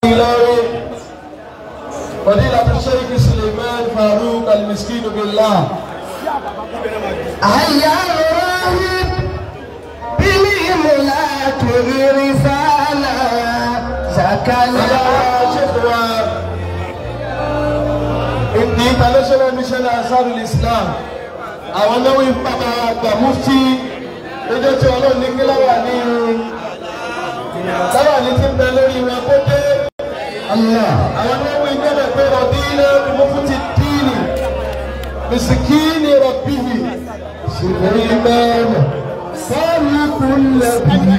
Ìlọrin فضيلة الشيخ سليمان فاروق المسكين بالله هيا راهب بالإملاك الرسالة سكن Ìdí international mission ansarul Islam àwọn náwó ìpamọ́ àgbà mufti lójó tí ọlọ́run ní kí láwà ní irun láwà ní ti ń bẹ lórí wọn kó dé àwọn náwó ìjọba pé rọ̀bí ilé mufti díìnì bisikíìnì rọ̀bìhì ṣùgbọ́n ìmẹ́rin sọ́ọ̀lù kúnlẹ̀ bíi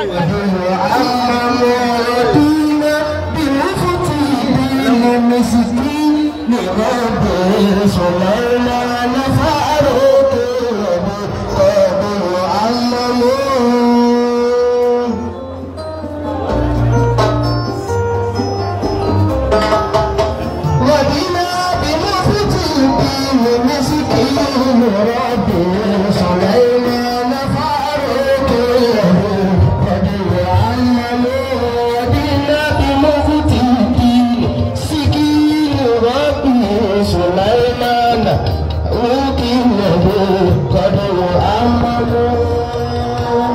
عمم ودينا بمفتي المسكين لرب سليمان فاروق قبل عممون ودينا بمفتي المسكين رب سليمان فاروق قبل عممون ودينا بمفتي المسكين رب سليمان وكله قدر عممون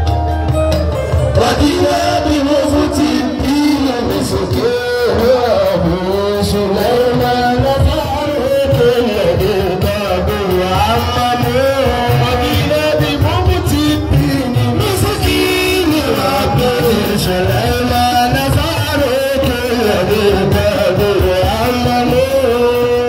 ودينا بمفتي الدين مسكين أبو سليمان فاروق الذي قدر عممون ودينا بمفتي الدين مسكين أبو سليمان فاروق الذي قدر عممون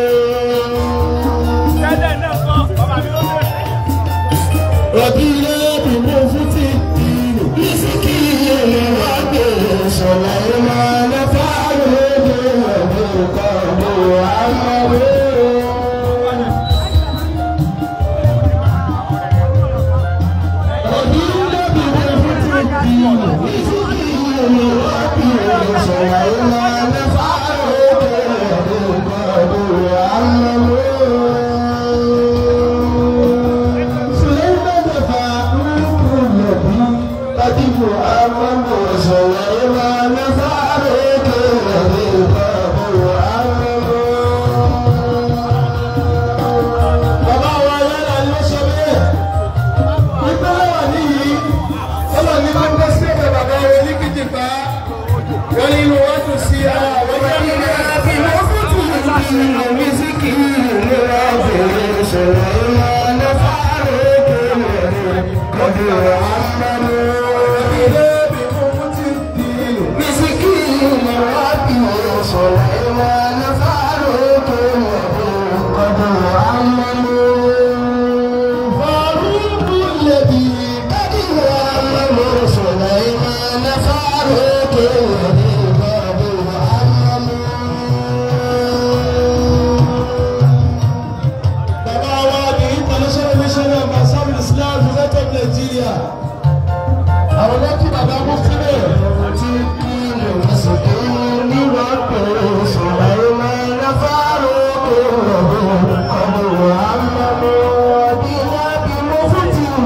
ربنا بمفتي الدين مسكين ربي سليمان فاروق بالقبر عمرو ربنا بمفتي الدين مسكين ربي سليمان فاروق بالقبر عمرو سليمان فاروق الذي قدم أمام سليمان فاروق الذي قدم أمام bàbá wa yára ló sọ bẹ́ẹ̀ nígbà wà níyì ọlọ́run ní bá ń gbọ́ sí ẹ̀ka bàbá rẹ̀ ní kìjìpá wọ́n ní inú wọn tún sí ara àwọn ọmọ yìí فاروق الذي قبل عممون bàbá wa ní international mission of asam islam united nigeria àwọn lọ́kì bàbá mú sílẹ̀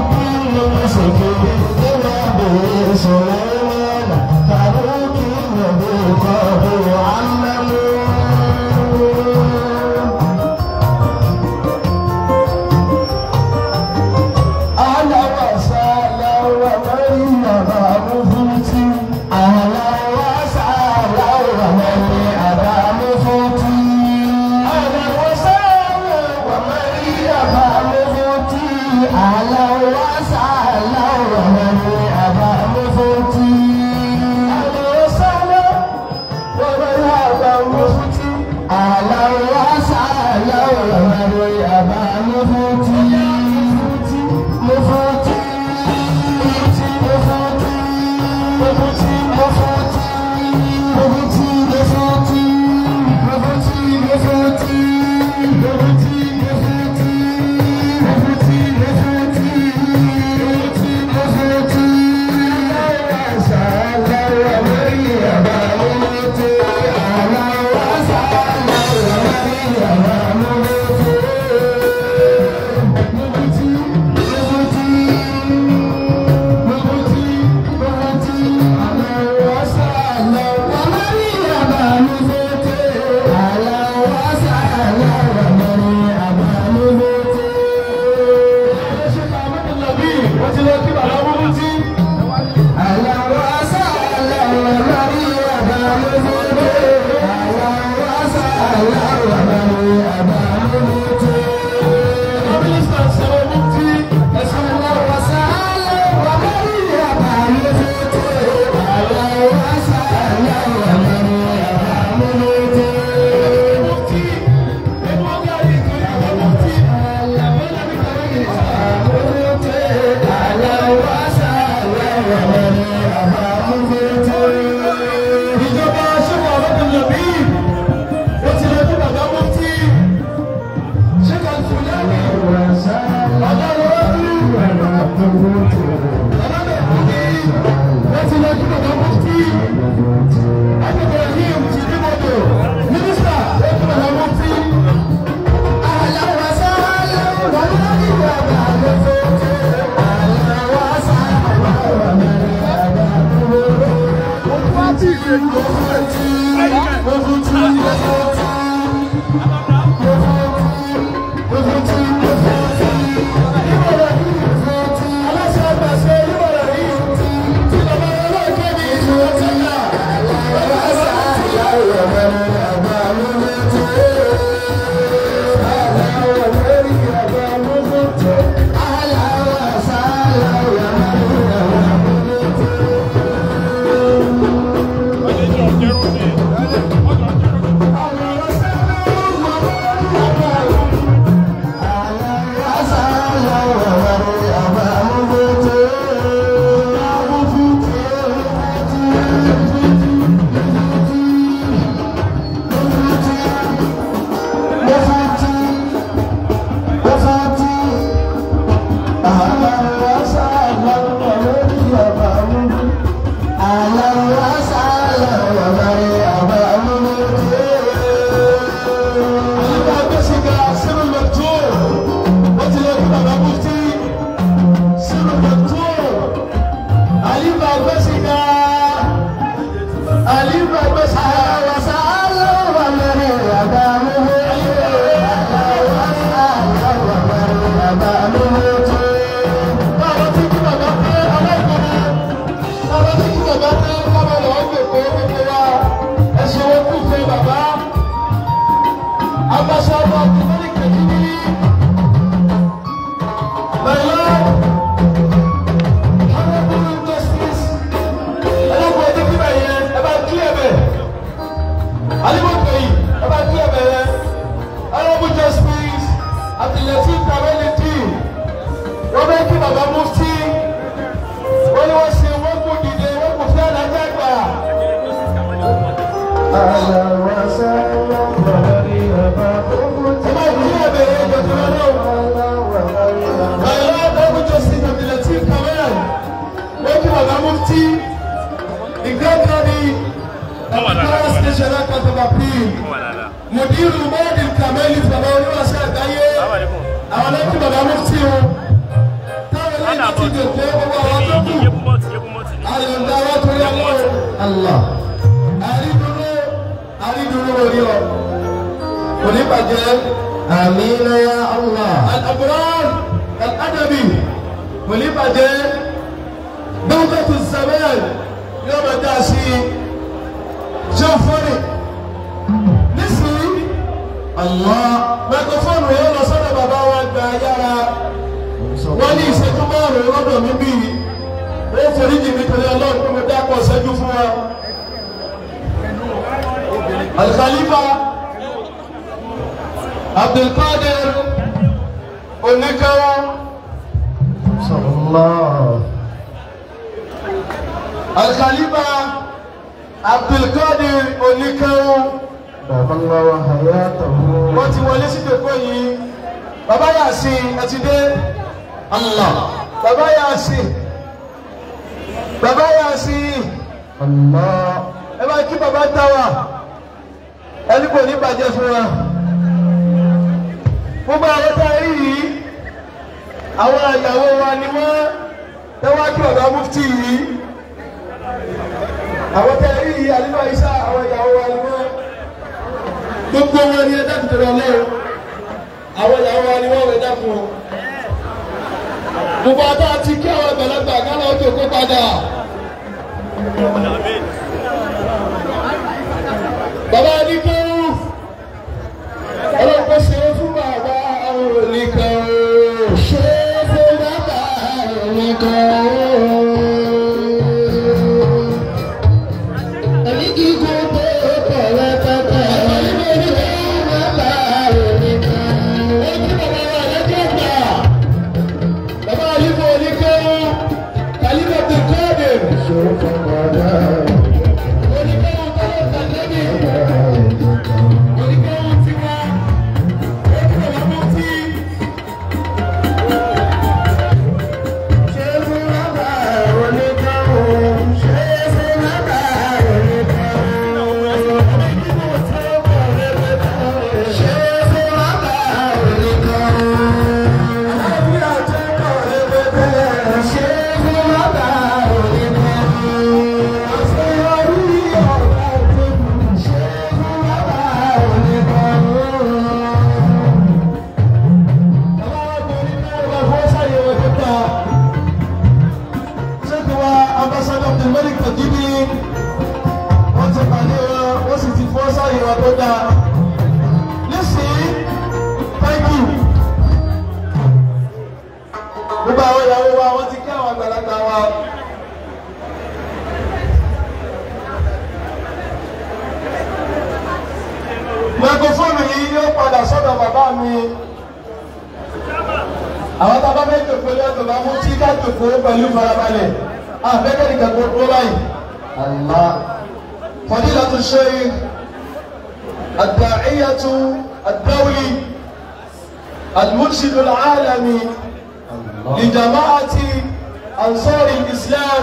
Thank you. mínísítà sọ̀rọ̀ mú tí ẹ̀sán mú tí ẹ̀kọ́ ọ̀gá yìí tó yẹ kó mú tí ẹ̀kọ́ lẹ́bi kàwé yìí sá. ìjọba ṣẹ́kọ̀ ọ̀rọ̀dún lọ́bí ó ti lọ sí bàbá mú tí ṣẹ́kọ̀ fúlẹ́ẹ̀mì ọ̀gá lọ́wọ́ bí bàbá bẹ̀ fún mi ó ti lọ sí bàbá mú tí akẹ́kọ̀ọ́ yìí ti ní mọ́tò mínísítà ó ti bàbá mú tí. Àyíká gbèsèga sínú mẹ́tò ó ti lọ sí bàbá mufti sínú mẹ́tò. Àyíká gbèsèga àyíká gbèsèga báwo ti kí bàbá pé aláìgbọ̀nà báwo ti kí bàbá pé káwọn lọ́wọ́ gbèkó gbèkó wa ẹ̀sìn owó kù fún bàbá. Ambassador Abdulmalik Kajini. My Lord, Honorable Justice, ẹlẹ́gbọ̀n ọdún kí báyìí yẹn, ẹ bá kílẹ̀ bẹ̀. Alimọ̀tò yìí, ẹ bá kílẹ̀ bẹ̀ yẹn. Honorable Justice, Abdulatif Kawaliti, wọ́n bẹ́ kí bàbá Mufti. Wọ́n ní wọ́n ṣe wọ́n kú dìde, wọ́n kú fẹ́ alájà gbà. Ẹ bá kílẹ̀ bẹ̀ yẹn, jọ̀jọ̀ lọ́wọ́. My Lord, Honorable Justice Abdulatif Kawal, wọ́n kí bàbá Mufti. The great lady of the Paris National Court of Appeal. Mudiru Mọ́ọ̀dì Kameli bàbá oníwàṣẹ́ àgbáyé. Àwọn lẹ́kí bàbá Mufti o. Táwọn lẹ́yìn ti dè pé gbogbo àwọn tó kù. Àyọ̀ǹda wa tó yá lọ. Allah. Àrídúró àrídúró orí ọ. Kò ní bàjẹ́. Amina ya Allah. Al-Abrar Al-Adabi kò ní bàjẹ́. Dawlatu Zaman yóò máa dá sí i. Ṣé o fọ́nì? Nísìnyí. Allah. Mẹ́kọ̀fóònù yóò lọ sọ́dọ̀ bàbá wa gba yára. Wọ́n ní ìṣẹ́jú márùn-ún lọ́dọ̀ mi bí. Ó forí jì mí torí ọlọ́run pé mo dákọ̀ ṣẹ́jú fún wa. Al-Khalifa Abdulkadir Onikawa. Sallallahu. Al-Khalifa Abdulkadir Onikawa. Baballahu hayatahu. wọ́n ti wọlé sí ìdòkó yìí bàbá Yasin ẹ ti dé Allah bàbá Yasin bàbá Yasin Allah. ẹ bá kí bàbá táwa ẹni kò ní bàjẹ́ fún wa gbogbo àwọn tá a rí yìí àwọn àyàwó wa ni wọ́n tẹ́wọ́ kí bàbá mufti yìí àwọn tá a rí yìí àlùfà isa àwọn ìyàwó wa ni wọ́n gbogbo wọn ni ẹ dákun tẹ̀lé ọlọ́run àwọn ìyàwó wa ni wọ́n wẹ̀ dákun o gbogbo àtọ́ àti kí àwọn àgbàlagbà kálọ̀ ọjọ́ kó padà. wọn tó dáa nísìnyí thank you gbogbo àwọn ìyàwó wa wọ́n ti kí àwọn àgbàlagbà wa. microphone yìí yóò padà sọ́dọ̀ bàbá mi àwọn tá a bá fẹ́ jòkó ní ọ̀dọ̀ bá mú tí ká jòkó pẹ̀lú farabalẹ̀ àfẹ́kẹ́ nìkan tó tó báyìí. الله فضيلة الشيخ الداعية الدولي المرشد العالمي الله لجماعة أنصار الإسلام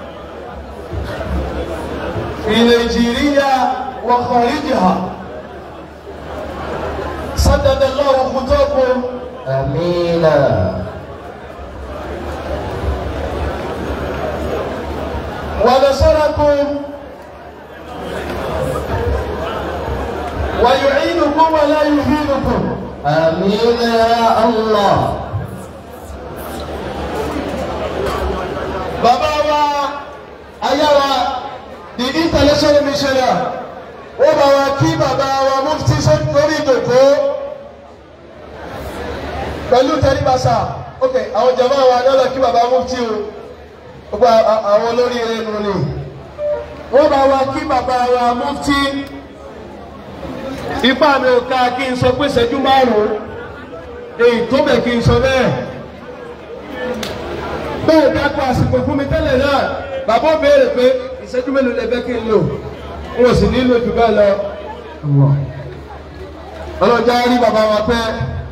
في نيجيريا وخارجها سدد الله خطاكم آمين ونصركم ويعينكم ولا يهينكم آمين يا الله bàbá wa ayáwa the international missioner ó bá wa kí bàbá wa mufti lórí ìdòkó pẹ̀lú tẹ́lifásà ok àwọn jàmbá wa lọ́lọ́ kí bàbá mufti o gbogbo a- àwọn olórí ẹnu ni ó bá wa kí bàbá wa mufti ipá mi ò ká kí n sọ pé ìṣẹ́jú márùn-ún èyí tó bẹ̀ kí n sọ bẹ́ẹ̀ bẹ́ẹ̀ dákọ̀ àsìkò fún mi tẹ́lẹ̀ náà bàbá ó béèrè pé ìṣẹ́jú mélòó lẹ fẹ́ kí n lò n ò sì nílò jù bẹ́ẹ̀ lọ. الله ọlọ́jà rí bàbá wa pẹ́.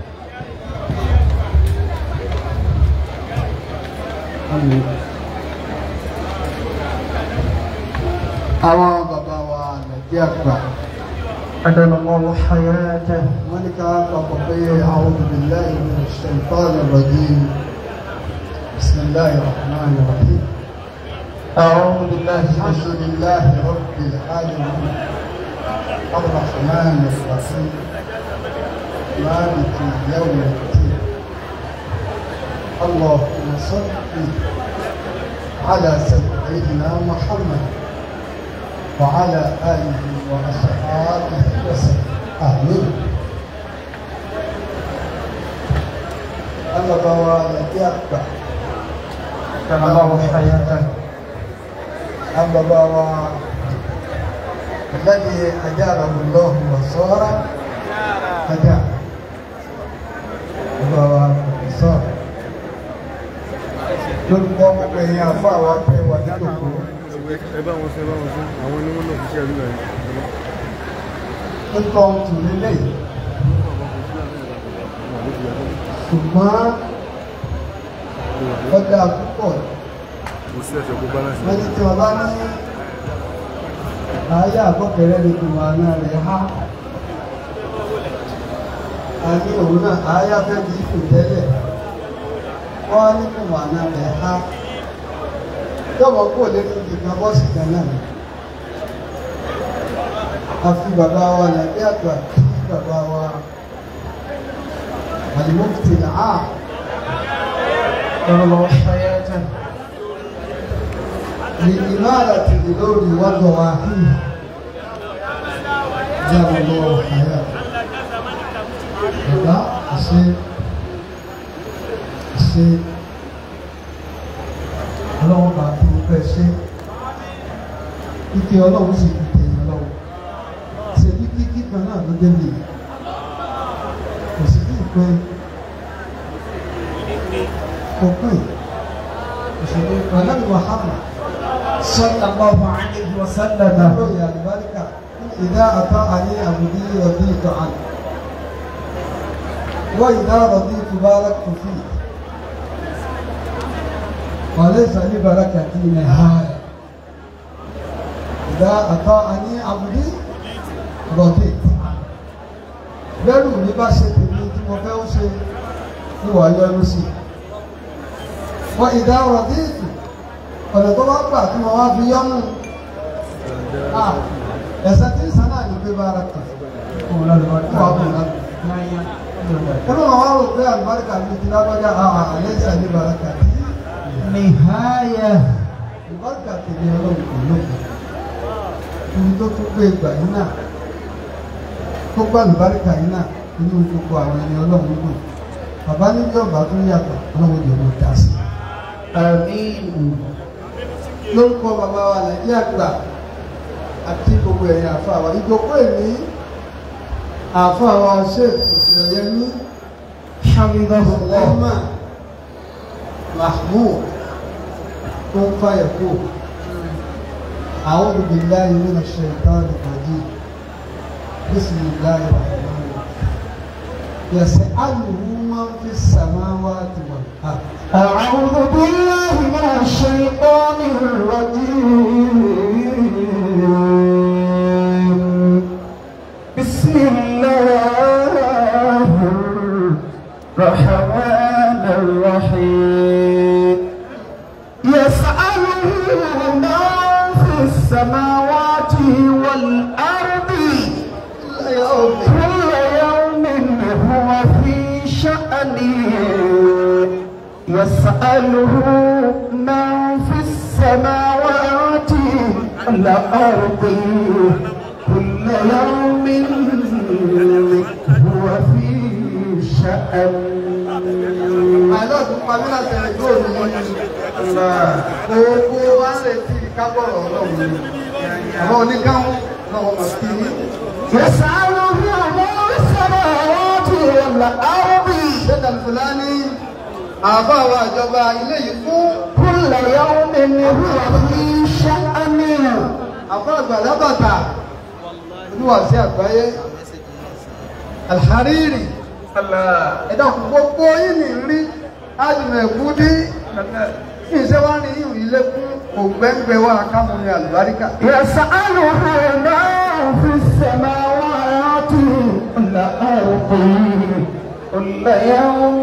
àwọn bàbá wa nàìjíríà gbà أدام الله حياته wọ́n ní ká papọ̀ pé a'udhu billahi minash shaitanir rajim bismillahir rahmanir rahim أعوذ بالله من alhamdulillahi rabbil alamin arrahmanir rahim maliki yawmiddin اللهم صل على سيدنا محمد وعلى آله وأصحابه وسلم آمين أما بوا يتيقع أدام الله حياته أما بوا الذي أجاره الله وصار أجار بوا صار lórúkọ gbogbo èèyàn àfọ àwọn apẹ wà nídòkó ẹ bá wọn sọ ẹ bá wọn sọ àwọn ni wọn lọ fi ṣe àdúrà yìí lórúkọ tù nílé yìí ṣùgbọ́n ọjà púpọ̀ kò sí ẹsẹ kó balance wọ́n ti tí wọ́n bá ní ayé àkọ́kẹ́rẹ́ ní kùmà náà rẹ̀ há a ní òun náà ayé afẹ́ kì í fò tẹ́lẹ̀ wọ́n á ní kùmà náà rẹ̀ há yọ̀bọ̀ kó lè ní ìgbà bọ́ọ̀sì kan náà àfi bàbá wa nàbí àgbà kí bàbá wa àlùmọ́kìtì náà أدام الله حياته لإمارة الأمور وضواحيها جاب الله حياته bàbá àṣẹ àṣẹ ọlọ́run bá tó fẹ́ ṣe ike ọlọ́run sì fi tẹ̀yìn ọlọ́run ṣèbí kíkí kan náà ló dé mi kò sí ní ìpè kò pè òṣèlú pẹ̀lú Muhammad صلى الله عليه وسلم lóye àlùbáríkà ìdá àtọ́ àní àbùdí rọ̀bí ìtọ́ àná wọ́n ìdá rọ̀bí ìtúbára kò fi wàlẹ́ ìsàlẹ̀ baraka tí ní hàrẹ̀ ìdá àtọ́ àní àbùdí rọ̀bí ìtọ́ àná bẹ́rù mi bá ṣe tèmi tí mo fẹ́ ó ṣe ní wàá yọrù sí wọ́n ìdá rọ̀bí ìtù ọ̀nà tó bá gbà tí mo wá fi yọ́nù Ah, ẹ̀sẹ̀ tí ń sàn náà ní pé bára kà fún àlùbáríkà wà fún àlùbáríkà. Kọ́nà máa wá rò pé àlùbáríkà mi ti lágbájá àwọn àlẹ́ ìsàlẹ̀ bàrákà tí نهاية àlùbáríkà tèmi ọlọ́run kò lóko. Ibi tó tún gbé ìgbà yìí náà kó gbà lùbáríkà yìí náà nínú gbogbo àwọn ẹni ọlọ́run dùn bàbá níbi ọba tó yàtọ̀ ọlọ́run yóò mọ̀ dá sí. Àmín. lórúkọ bàbá wa nàìjíríà gbà àti gbogbo ẹ̀yìn àfa wa ìjókòó èmi àfa wa ṣe ìṣẹ̀lẹ̀yẹmí hamidullah mahmoud tó ń fa ẹ̀kọ́ a'udhu billahi minash shaitani rajim bismillahir rahmanir rahim yas'aluhu man fis samawati wal ard أعوذ بالله من الشيطان الرجيم بسم الله الرحمن الرحيم يسأله من في السماوات والأرض كل يوم هو في شأن يسأله من في السماوات والأرض كل يوم هو في شأن àìlọ́ tún pa mí láti ẹ̀rẹ̀ yóò ní gbogbo wa ń retí kábọ̀rọ̀ ọlọ́run ni àwọn oníkàwọn lọ́wọ́ mọ̀ sí ní. يسأله من في السماوات والأرض ṣẹ́ta fúlàní àbá wa ìjọba ilé yìí fún كل يوم هو في شأن àbá àgbàlá bàtà olúwàsí àgbáyé alhariri ẹ̀dá kò gbogbo yìí ní rí ájùmọ̀ ẹ̀kú dí kí n ṣe wá ní ìhùn ilé fún ògbẹ́ngbẹ́ wa kámúni àlùbáríkà. يسأله من في السماوات والأرض كل يوم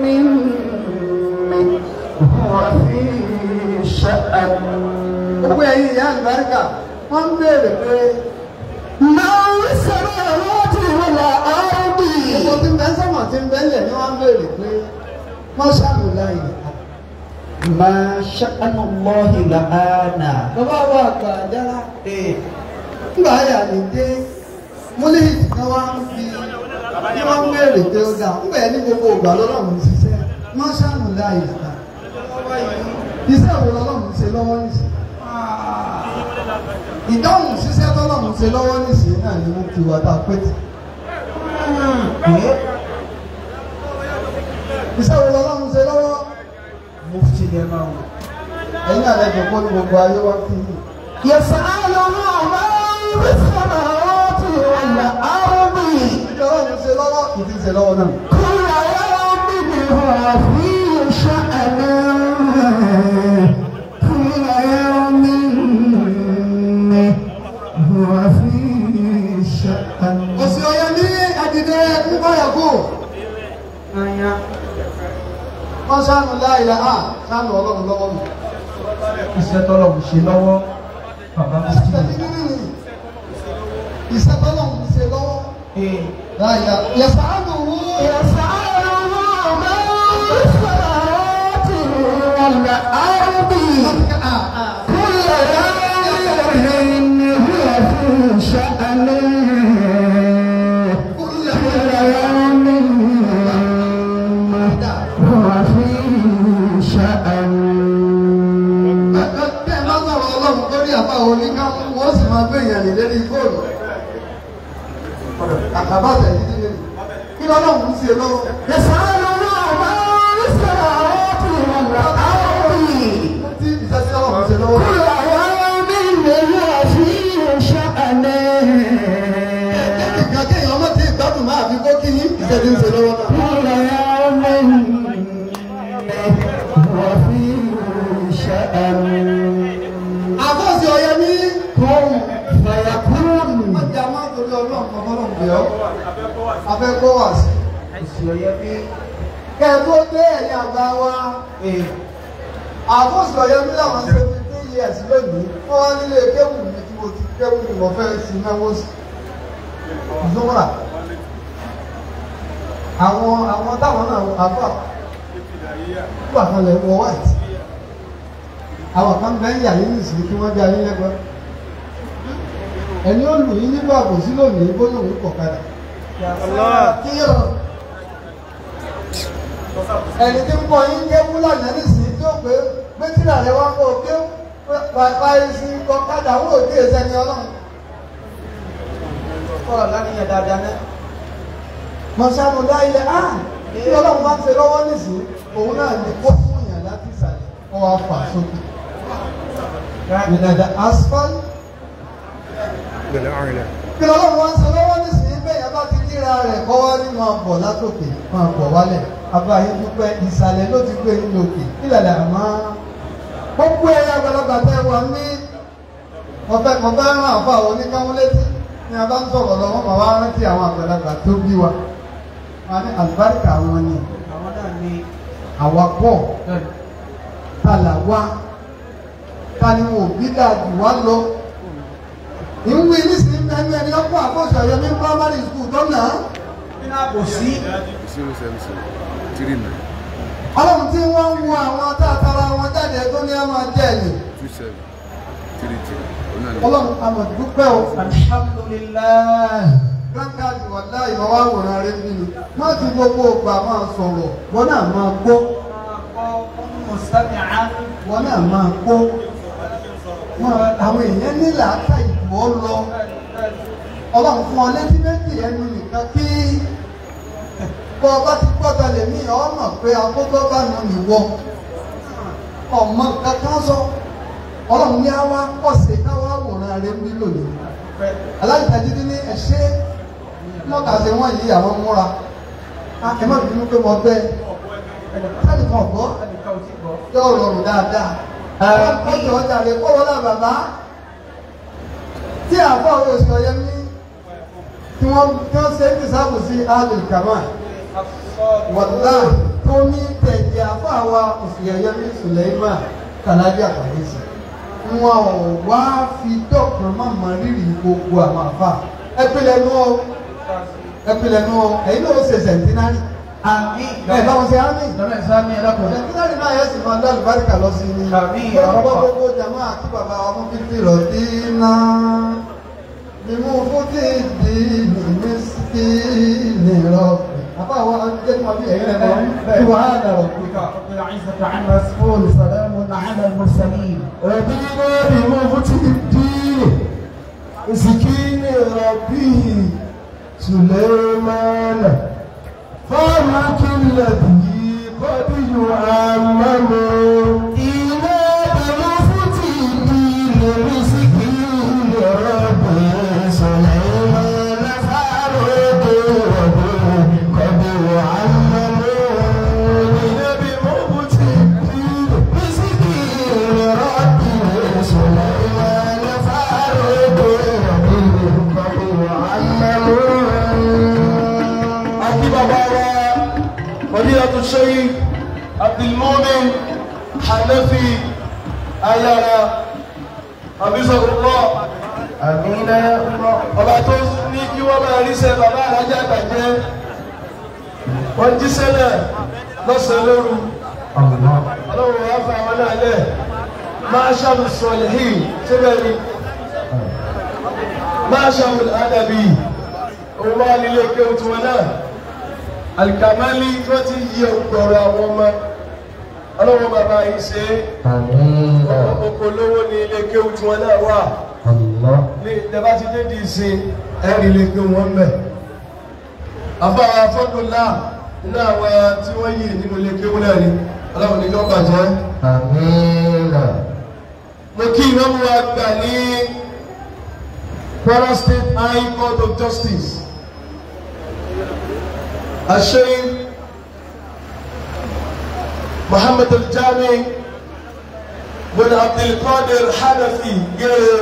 هو في شأن gbogbo ẹ̀yin ìyá àlùbáríkà wọ́n ń béèrè pé ما في السماوات والأرض gbogbo tí ń bẹ sọ́mọ̀ tí ń bẹ lẹ̀ ni wọ́n ń béèrè pé wọ́n ṣàlùláyè. ما شأن الله لآنا bàbá wa àgbà àjára nígbà ayà ní dé múlíìtì kan wá ń fi ní wọ́n ń béèrè pé ó dà ń bẹ̀ ní gbogbo ìgbà lọ́lọ́run ṣiṣẹ́ wọ́n ṣàlùláyè àgbà. iṣẹ́ wo lọ́lọ́run ṣe lọ́wọ́ nìṣẹ́ ìdáhùn ṣiṣẹ́ tọ́lọ́run ṣe lọ́wọ́ nìṣẹ́ náà ni wọ́n ti wà tá a pẹ́ tì. iṣẹ́ wo lọ́lọ́run ṣe lọ́wọ́ mufti ni ẹ máa wò ẹ̀yin àlejò kó ní gbogbo ayé wá kí yìí. يسأله من في السماوات والأرض Ọlọ́run ṣe lọ́wọ́ ìdí ṣe lọ́wọ́ náà. كل يوم هو في شأن كل يوم هو في شأن Òsì ọ̀yẹ́ ní àdìdẹ nígbàyàgò. Wọ́n ṣàánú láìla á ṣàánú ọlọ́run lọ́wọ́ mi. iṣẹ́ tọ́lọ́run ṣe lọ́wọ́ bàbá mi Ìṣẹ́ ní nínú ni. Ìṣẹ́ tọ́lọ́run ṣe lọ́wọ́. Láìla. Yẹ̀sà á lò wó. يسأله من في السماوات والأرض كل يوم هو في شأن كل يوم هو في شأن Bẹ́ẹ̀ máa sọ̀rọ̀ ọlọ́run lórí àbá oníká wọ́n sì máa gbé ìyànlẹ̀ lérí fóònù. Àkàbà tẹ̀lé nílé. Kí lọ́lọ́run ṣe lọ́wọ́? يسأله من في السماوات والأرض Tí ìṣẹ́ tí ọlọ́run ṣe lọ́wọ́. كل يوم هو في شأن Ìgbà kéèyàn ọmọ tí ìgbádùn máa fi kó kí yín ìṣẹ́ tí ń ṣe lọ́wọ́ náà. كل يوم هو في شأن Àbọ̀sí ọ̀yẹ́ ní كن فيكون wọ́n jẹ́ àwọn àtòrí ọlọ́run kan fọ́lọ́run pè ọ́. Afẹ́ kó wà sí. Kẹ́ ẹ tó dé ẹ̀yìn àgbà wa. Àbọ̀sí ọ̀yẹ́ ní làwọn ṣe fi two years lónìí. Wọ́n wá nílé kéwù mi tí mo ti kéwù mi mo fẹ́ sí náwó sí. Zúmọ́ra. Àwọn àwọn táwọn náà àbọ̀ àbọ̀ àkànlẹ̀ wọ white. Àwọn kan bẹ́ẹ̀ yà yín nìsí kí wọ́n bí ayé lẹ́gbẹ̀ẹ́ ẹni ó lù yín nígbà kò sí lónìí bóyá òun kọ̀ kadà Allah. kíyọ̀ ẹni tí ń kọ́ yín ké fúlàní nísìnyí tí ó pé gbẹ́tìrà rẹ̀ wá kó o ké báyìí sí kọ́kadà wọ́n ò dé ẹsẹ̀ ní ọlọ́run kọ́ra lánìyàn dáadáa náà mọ̀sánù dá ilẹ̀ á tí ọlọ́run bá ń ṣe lọ́wọ́ nísìnyí òun náà ní kó fún yàn láti ìsàlẹ̀ kó wá fà sókè ìdàdà asphalt Bẹ̀rẹ̀ àrìnlẹ̀. kí ọlọ́run wá ń ṣe lọ́wọ́ nísìnyí bẹ́ẹ̀ yẹn bá ti ríra rẹ̀ kọ́ wá ní máa bọ̀ látòkè máa bọ̀ wálẹ̀ abáyé dúpẹ́ ìsàlẹ̀ ló ti gbé nínú òkè ìlàlẹ̀ àmọ́ gbogbo ẹ̀yà àgbàlagbà tẹ́ wà ní ọ̀fẹ́ ọ̀fẹ́ ràn àfọ àwọn oníkáwọn létí ní a bá ń sọ̀rọ̀ lọ́wọ́ màá wá rántí àwọn àgbàlagbà tó bí wa wọn ní àlùbáríkà wọn ni àwọn náà ní àwa pọ̀ tàlà wá ta ni wọn ò bí dáa jù wá lọ ìwé nísìnyí ẹni ẹni ọkọ àkọsọ yẹmí primary school tó nà á nínú àbòsí Zero seven seven three nine ọlọ́run tí wọ́n ń wo àwọn tààtàrà wọn jáde tó ní ọmọ jẹ́ ẹ̀yìn two seven three three. Ọ̀nà ni. ọlọ́run àmọ̀ dúpẹ́ o alhamdulilayi grandcard wà láì máa wá wòran rẹ bí mi má ti gbogbo ògbà máa sọ̀rọ̀ wọn náà máa gbọ́ mustami'an wọn náà máa gbọ́ wọn àwọn èèyàn nílà ká ìbò lọ ọlọ́run fún ọ létí méjì ẹnu nìkan kí bọ́ ọ bá ti gbọ́dọ̀ lè mí ọ mọ̀ pé akókó bá nù nìwọ ọmọ kankan sọ ọlọ́run ní àwa pọ̀sẹ̀ káwá wòran rẹ bí lónìí aláìtajìdí ní ẹ̀ṣẹ́ mọ́ta ṣe wọ́n yí àwọn múra ẹ má bínú pé mo bẹ́ sẹ́ni kan gbọ́ ẹnìkan ò tí gbọ́. yóò rọrùn dáadáa ọjọ́ ọjà rẹ̀ kọ́ wọlé bàbá tí àbọ̀ oṣù ọ̀yẹ́ ní tí wọ́n tí wọ́n ṣe ń tìsáàbù sí alẹ́ kàmá wọ̀dà tó ní tẹ̀jẹ̀ àbọ̀ àwa oṣù ọ̀yẹ́ ní sùlẹ̀mà kàlábí àpàdésì wọn ò wá fi dọ́kàn má mọ rírì gbogbo àwọn àfà ẹpìlẹ̀ nù ọ ẹpìlẹ̀ nù ọ ẹ̀yin náà ó ṣe sẹ̀ntínárì àmín ẹ̀ bá wọn ṣe ámì lọ́nà ìsámi ẹlẹ́kùnrin. sẹ̀ntínárì náà yẹ sì máa dá àlùbáríkà lọ sí ni Àmín. ọ̀pọ̀ gbogbo jàmọ́ àti bàbá ọmọ fífi rọ̀ dínà mímú fún tí ìdí ní sí nìrọ̀ àbá àwọn akẹ́kọ̀ọ́ bí ẹ̀yìn rẹ̀ mọ́ kí wàá dàrọ̀ pé ká. رب العزة عما يصفون سلام على المرسلين ربنا بمفتح الدين مسكين ربه سليمان فرق الذي قد يعمم إلى بمفتح الدين مسكين ربه سليمان فرق ربه قد يعمم إلى بمفتح الدين مسكين ربه سليمان فرق ربه قد يعمم أكيد بابا فضيلة الشيخ عبد المؤمن حنفي أيانا حفظه الله آمين يا الله ọba tó ní kí wọ́n máa ríṣẹ́ bàbá alájà àgbàjẹ́ wọ́n jíṣẹ́ náà lọ́sàn-án lóru ọlọ́run wá fún àwọn náà lẹ̀ máa ṣàmù sọ̀lẹ̀hìn síbẹ̀ ni máa ṣàmù àdàbí òun wá nílé kéwù tiwọn náà alikamali tí wọ́n ti yí ọgbọ̀rọ̀ àwọn ọmọ ọlọ́run bàbá yìí ṣe é oko lówó ní ilé kéwù tiwọn náà wà ní ìjọba ti dé di ìsìn ẹ̀rí lè gbé wọn bẹ̀. àfọwọ́ afọ́dúnlá nínú àwọn tí wọ́n yí nínú ilé kéwú náà ni ọlọ́run ní yọ́n bàjẹ́. mo kí ìnáwó wa gbà ní Kwara State High Court of Justice. àṣeyìn Muhammad Al-Jami bin Abdulkadir Hanafi gẹ́gẹ́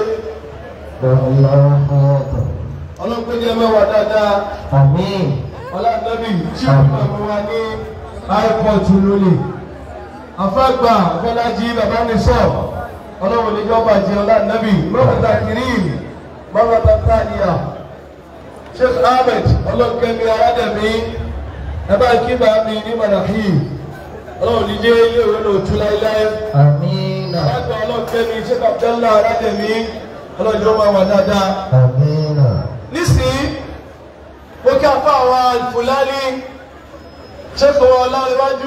ọlọ́pẹ́ ní ẹmẹ́wà dáadáa ọlọ́dẹ́bí tí ó máa mú wa ní airport lónìí afẹ́gbà bọ́lájí bàbá ní sọ ọlọ́run níjọ́ bàjẹ́ ọlọ́dẹ́bí mọ́kàtà kìrìm mọ́kàtà tàníyà Sheikh Ahmed ọlọ́kẹ́mi aládẹ́mí ẹbá kíbà mi ní manahi ọlọ́run níjẹ́ ilé ìwé lòtú láíláí alágbà ọlọ́kẹ́mi Sheikh Abdallah aládẹ́mí ọlọ́jọ́ máa wà dáadáa nísìnyí ó kí afọ àwọn alfulani ṣẹ́kọ̀ ọlọ́rẹ̀wájú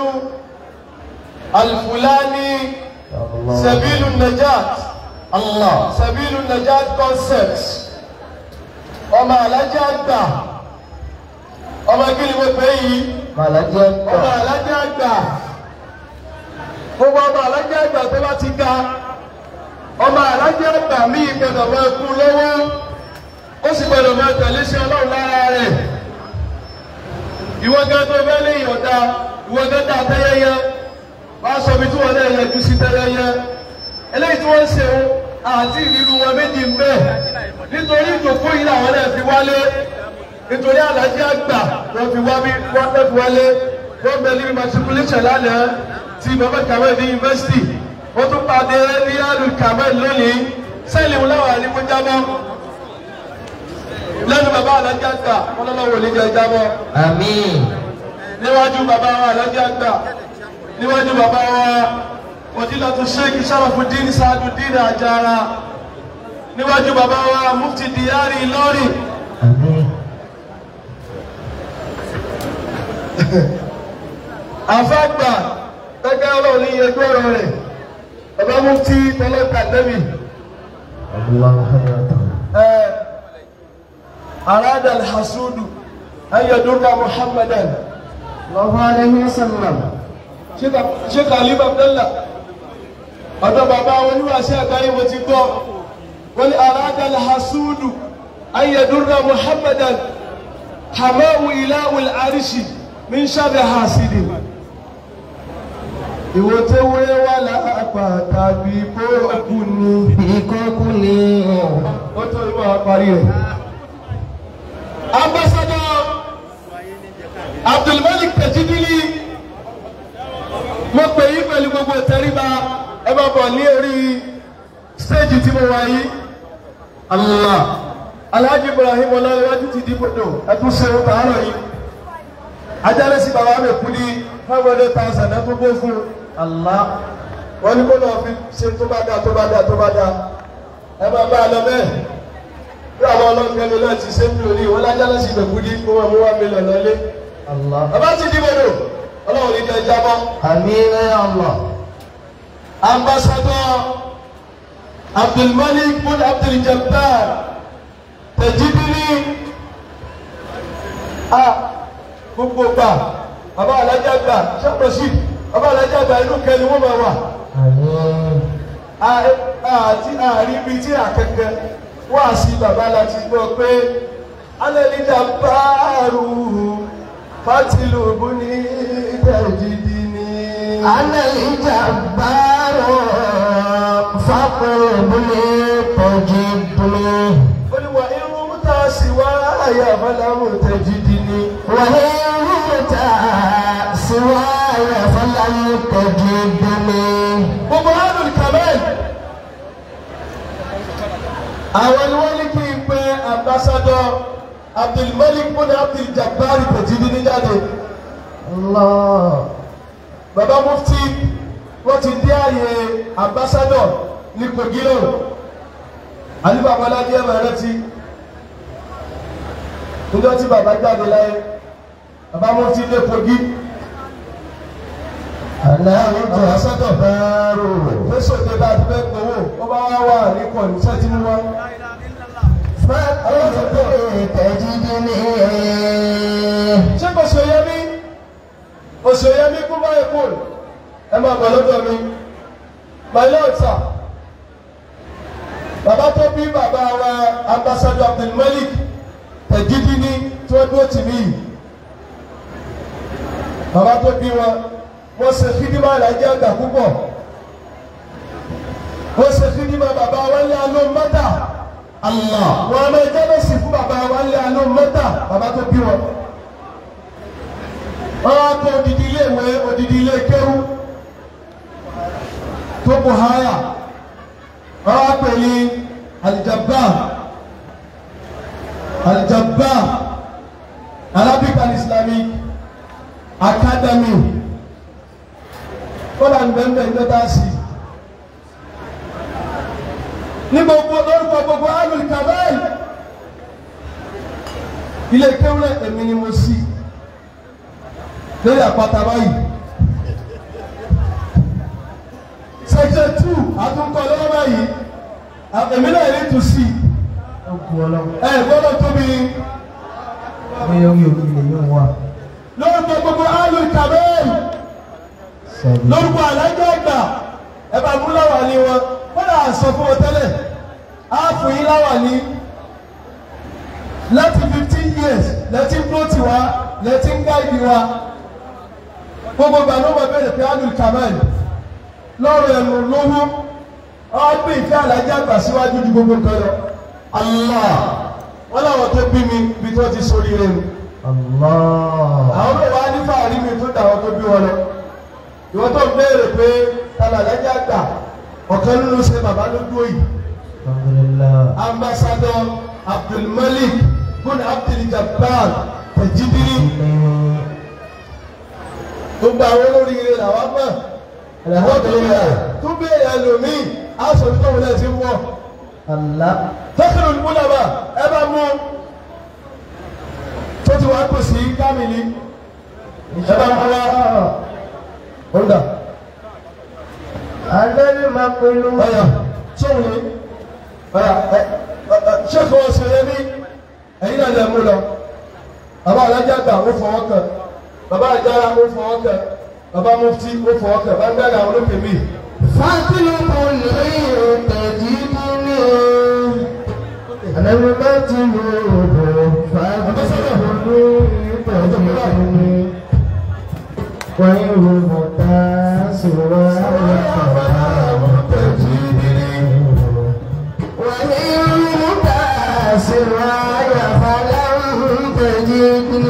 alfulani sabilu najat allah sabilu najat concept ọmọ alájá àgbà ọmọ kí ni mo pè yìí Màlájẹ́ ọmọ alájá àgbà gbogbo ọmọ alájá àgbà tó bá ti ga ọmọ alájá àgbà míì gbọdọ̀ máa kú lọ́wọ́ ó sì gbọdọ̀ máa tẹ̀lé sí ọlọ́run lára rẹ̀ ìwọ gan tó fẹ́ lé ìyọ̀dá ìwọ gan dá tẹ́yẹyẹ wá sọ mi tí wọ́n náà yẹjú sí tẹ́yẹyẹ eléyìí tí wọ́n ń ṣe o àti ìrírú wọn méjì ń bẹ nítorí ìjòkó yìí làwọn náà fi wálé nítorí alájí àgbà wọ́n fi wá bí wọ́n fẹ́ fi wálé wọ́n bẹ níbi matriculation lánàá ti bàbá kamel ní yunifásitì wọ́n tún pàdé ní alu kamel lónìí sẹ́ẹ̀lì wọn láwọn àríwó jábọ́ lẹ́nu bàbá alájí àgbà wọn lọ́wọ́ wò ní jẹ jábọ́ Àmín. níwájú bàbá wa alájí àgbà níwájú bàbá wa òdìlọ́tù sheikh sarafuddin saaduddin ajara níwájú bàbá wa mufti diyari Ìlọrin. Àmín. àfàgbà gẹ́gẹ́ ọlọ́run ní ẹgbẹ́ ọ̀rọ̀ rẹ̀ bàbá mufti tọ́lọ́kà nẹ́bì Allahu hayatan. ẹ̀ arada alhasudu ayédúrà muhammadan Allahu alayhi wa sallam. sheikh alim abdallah ọ̀dọ̀ bàbá wọn oníwàásí àgbáyé mo ti gbọ́ wọ́n ní arada alhasudu ayédúrà muhammadan hamahu ilahul arishi min sharri hasidi ìwò tó wé wà lápá tàbí bóòkù ni Ìkọ́kú ni ó tó ìwọ àparí rẹ̀. ambassador abdulmalik tajidili mo pè yí pẹ̀lú gbogbo ìtẹríba ẹ bá bọ̀ ní orí stéèjì tí mo wà yìí. Allah alhaji ibrahim ọlọ́rẹ́wájú ti dìbòdò ẹtún ṣe ń tààrọ̀ yìí. ajálẹ́sí bàbá mi kú ní five hundred thousand ẹ tún bó fún un. Allah wọ́n ní kó lọ́ọ́ fi ṣe tó bá dáa tó bá dáa tó bá dáa ẹ máa bá a lọ bẹ́ẹ̀ bí àwọn ọlọ́gbẹ́ mi náà ti ṣe ń lò ní ìwọ́n lájálẹ́sí ìgbẹ̀kú ní kó wọn mú wá mílíọ̀nù lọ́lé. Allah. bàbá ti dìbòdò ọlọ́run ní jẹ́ jábọ́. Àmín ya Allah. ambassador abdulmalik bin abduljabbar tẹjidiri a gbogbo gbà bàbá alájà gbà sàkóso bàbá alájà gbà inú kẹni wọn máa wà Àmín. àti àárín bíi tí àkẹkẹ wá sí bàbá láti gbọ́ pé alẹ́lídà báàrù fátìlùbù ní tẹjidiri. Ana al-jabbaru faqribni tajidni. Olúwa irun múta sí wá àyà fọlámù tẹ̀jìdìní. وإن رمت سواي فلن تجدني Gbogbo Adùn Kamel. Àwọn ni wọ́n ní kí n pe ambassador Abdulmalik Bùnà Abdul-Jabbar tẹ̀jìdìní jáde. الله Bàbá Mufti wọ́n ti dé àyè ambassador ní Kogi náà. Àní bàbá Aládé ẹ̀ máa rántí. Níjọ́ tí bàbá jáde láyé, bàbá Mufti dé Kogi. أنا Ambassador. Fẹ́sọ̀ tẹ bá a ti fẹ́ gbowó, wọ́n bá wá wà ní kọ̀ọ̀nù sẹ́tí mú wá. فقربني تجدني Ṣé kò ṣe yẹ mí? Kò ṣe yẹ mí kú báyìí kú. Ẹ máa bọ̀ lọ́dọ̀ mi. My lord sir. Bàbá tó bí bàbá wa Ambassador Abdulmalik Tẹ̀jídìní tí wọ́n dúró tì mí yìí. Bàbá tó bí wọn, wọ́n ṣe fídímà ìlàjẹ́ àgbà púpọ̀. Wọ́n ṣe fídímà bàbá wa ní aló mọ́tà. الله Wọ́n á máa jẹ́ lọ́sìn fún bàbá wa ní aló mọ́tà. Bàbá tó bí wọn wọ́n á kọ́ odidi ilé ìwé odidi ilé kéwú tó bù háyà wọ́n á pè ní alijabba alijabba Arabic and Islamic Academy kọ́lá ń bẹ́ẹ̀ bẹ́ẹ̀ lọ́tà sí ní gbogbo lórúkọ gbogbo alul kabel ilé kéwúrẹ́ èmi ni mo sí lórí àpáta báyìí section two àtúnkọ lọ́wọ́ báyìí èmi náà ní tù sí Ogun ọlọ́run. ẹ gbọ́dọ̀ tóbi Bóyá orí òkè lè yóò wà. lórúkọ gbogbo alu kabẹ́ẹ̀lì Sọ̀rọ̀. lórúkọ alájọ àgbà ẹ bá mú láwà ní wọn kódà sọ fún wọn tẹ́lẹ̀ á fún yín láwà ní láti fifteen years lẹ́tí plọ́tì wa lẹ́tí ń gáìdì wa gbogbo ìgbà ló wọ bẹ̀rẹ̀ pé alu kabẹ́ẹ̀lì lọ́rọ̀ ẹ̀rù lówó ọgbẹ́ ìfẹ́ alájọ àgbà síwájú ju gbogbo nǹkan lọ Allah wọn làwọn tó bí mi bí tó ti sórí rẹ mi Allah. àwọn náà wá ní fàárí mi tó dàwọn tó bí wọn lọ ìwọ́n tó ń béèrè pé tala lẹ́jà gbà ọ̀kan nínú ṣe bàbá ló dúró yìí Alhamdulillah. ambassador abdulmalik bun abdulgabbar tajibiri gbogbo àwọn olóríire làwọn mọ̀ wọ́n tó béèrè tó béèrè ẹlòmíì aṣọ tó wọlé ti wọ̀ Allah. tẹ́kìlì olùmúlàbà ẹ bá mú tó ti wá kò sí kámìlì ẹ bá mú wá ọ̀dà. Alẹ́ máa pẹ̀lú. ọ̀yà sóhun ni ọ̀yà ẹ ẹ ṣé kò wọ́n ṣẹlẹ̀ ní ẹ̀yin náà lè mú lọ bàbá alájà gbà ó fọwọ́ kàn bàbá àjàrà ó fọwọ́ kàn bàbá mufti ó fọwọ́ kàn bá ń bẹ̀rẹ̀ àwọn olókè mi. Fátílù kò lè tẹ̀jí nínú. Àlẹ́ bá ti lò ó fátílù kò lè tẹ̀jí nínú. Wọ́n yóò mọ̀ tá a sì wá àwọn tẹ̀jí nínú. Wọ́n yóò mọ̀ tá a sì wá àwọn tẹ̀jí nínú.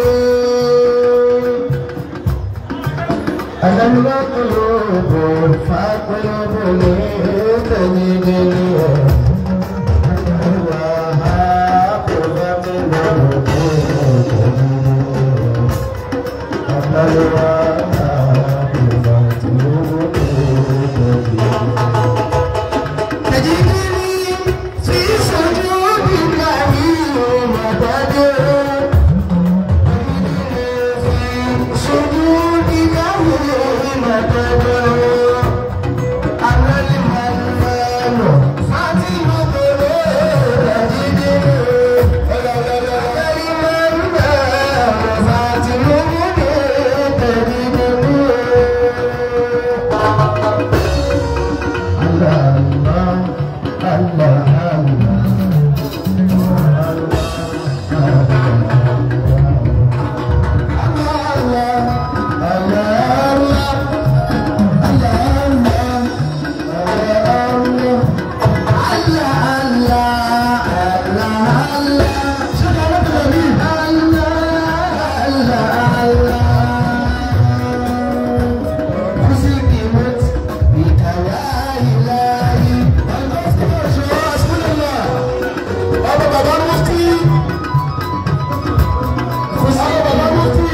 ألم نقلب فاقلب لتجدني وهاقب من تجدني في سجودك يوم تدعو سجودك حين تدعو أنا المنان فاتن تجدني أنا المنان فاتن تجدني الله الله الله bàbá bàbá mufti bàbá bàbá mufti.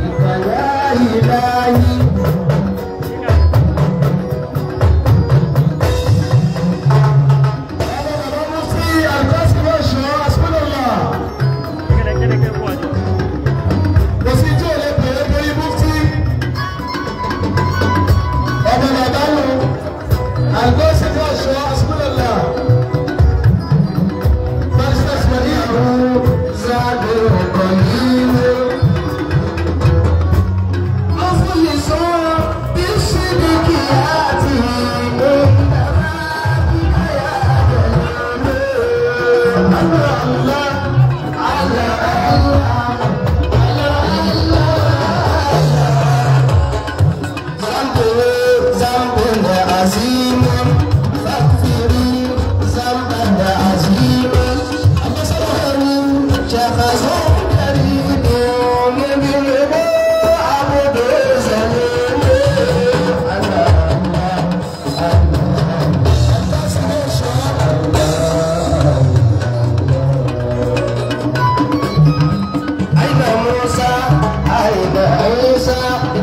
أين موسى أين عيسى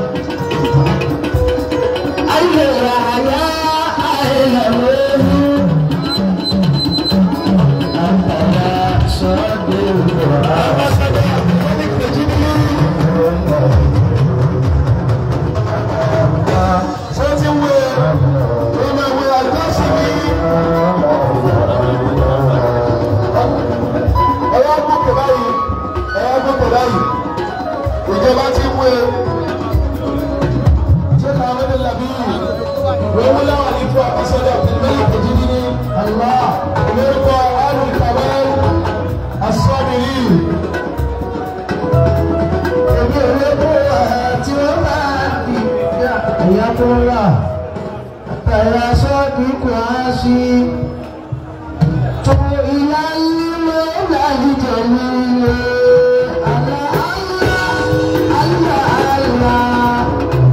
أين يحيى أين نوح أنت لا صديق القاسي تو إلى المولى الجليل الله الله الله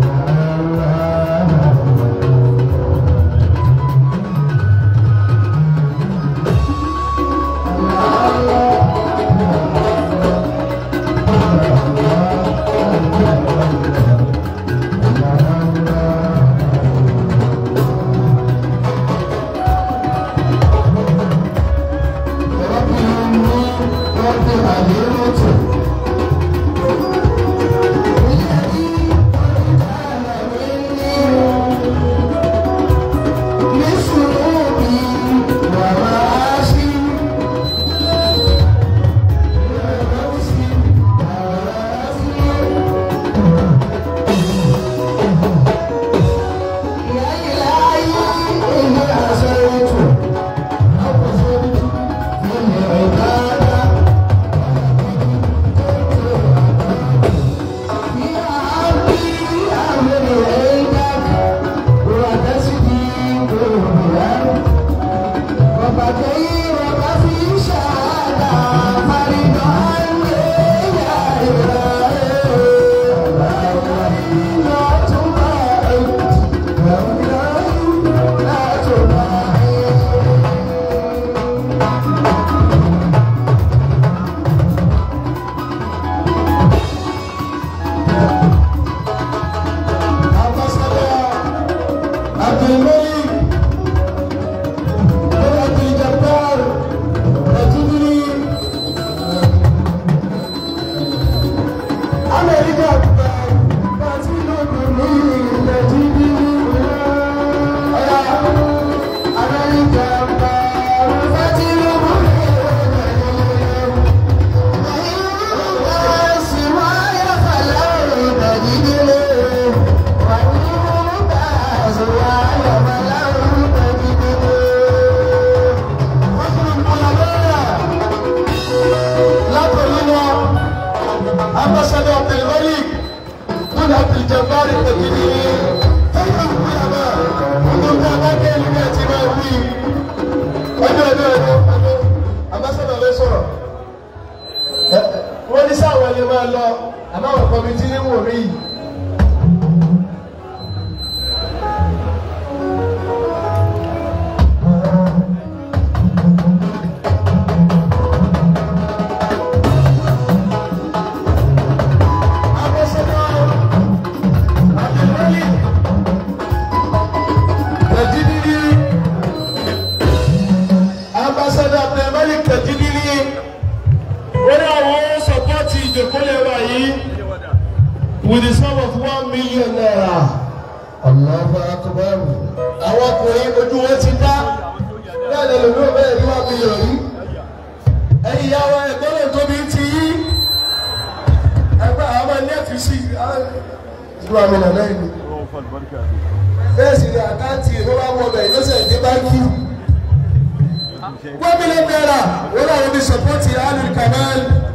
ambassador abdulmalik bin abdulljabbar ìpèkìní fẹ́yìn ìgbìyànjú ọdún tí a bá dé ìlú ẹ̀ ti máa wí ọjọ́ ọjọ́ ọjọ́ ọjọ́ ambassador ló sọ̀rọ̀ wọ́n ní sáwọn ẹni máa lọ àmọ́ àwọn kọ́mítì ní wò rí yìí. ambassador abdulmalik kajidili ó ní àwọn sọpọ́tì ìjòkólẹ̀ wa yìí with the sum of one million naira. Allahu akbar. àwọn ọkùnrin ojú wọn ti dá bẹ́ẹ̀ lè lòdù bẹ́ẹ̀ ní one million yìí. ẹ̀yin ìyá wa ẹ̀gbọ́n lè tóbi ti yí. ẹgbẹ́ àwọn ọmọ ilé ẹ̀fí sí ìlú àmì nàlẹ́ yìí. bẹ́ẹ̀ sì ni àkáǹtì ló bá wọ bẹ̀ yóò sẹ̀ dé báńkì. one million naira wọ́n náà wọ́n bí sọ́pọ́tì alul kamal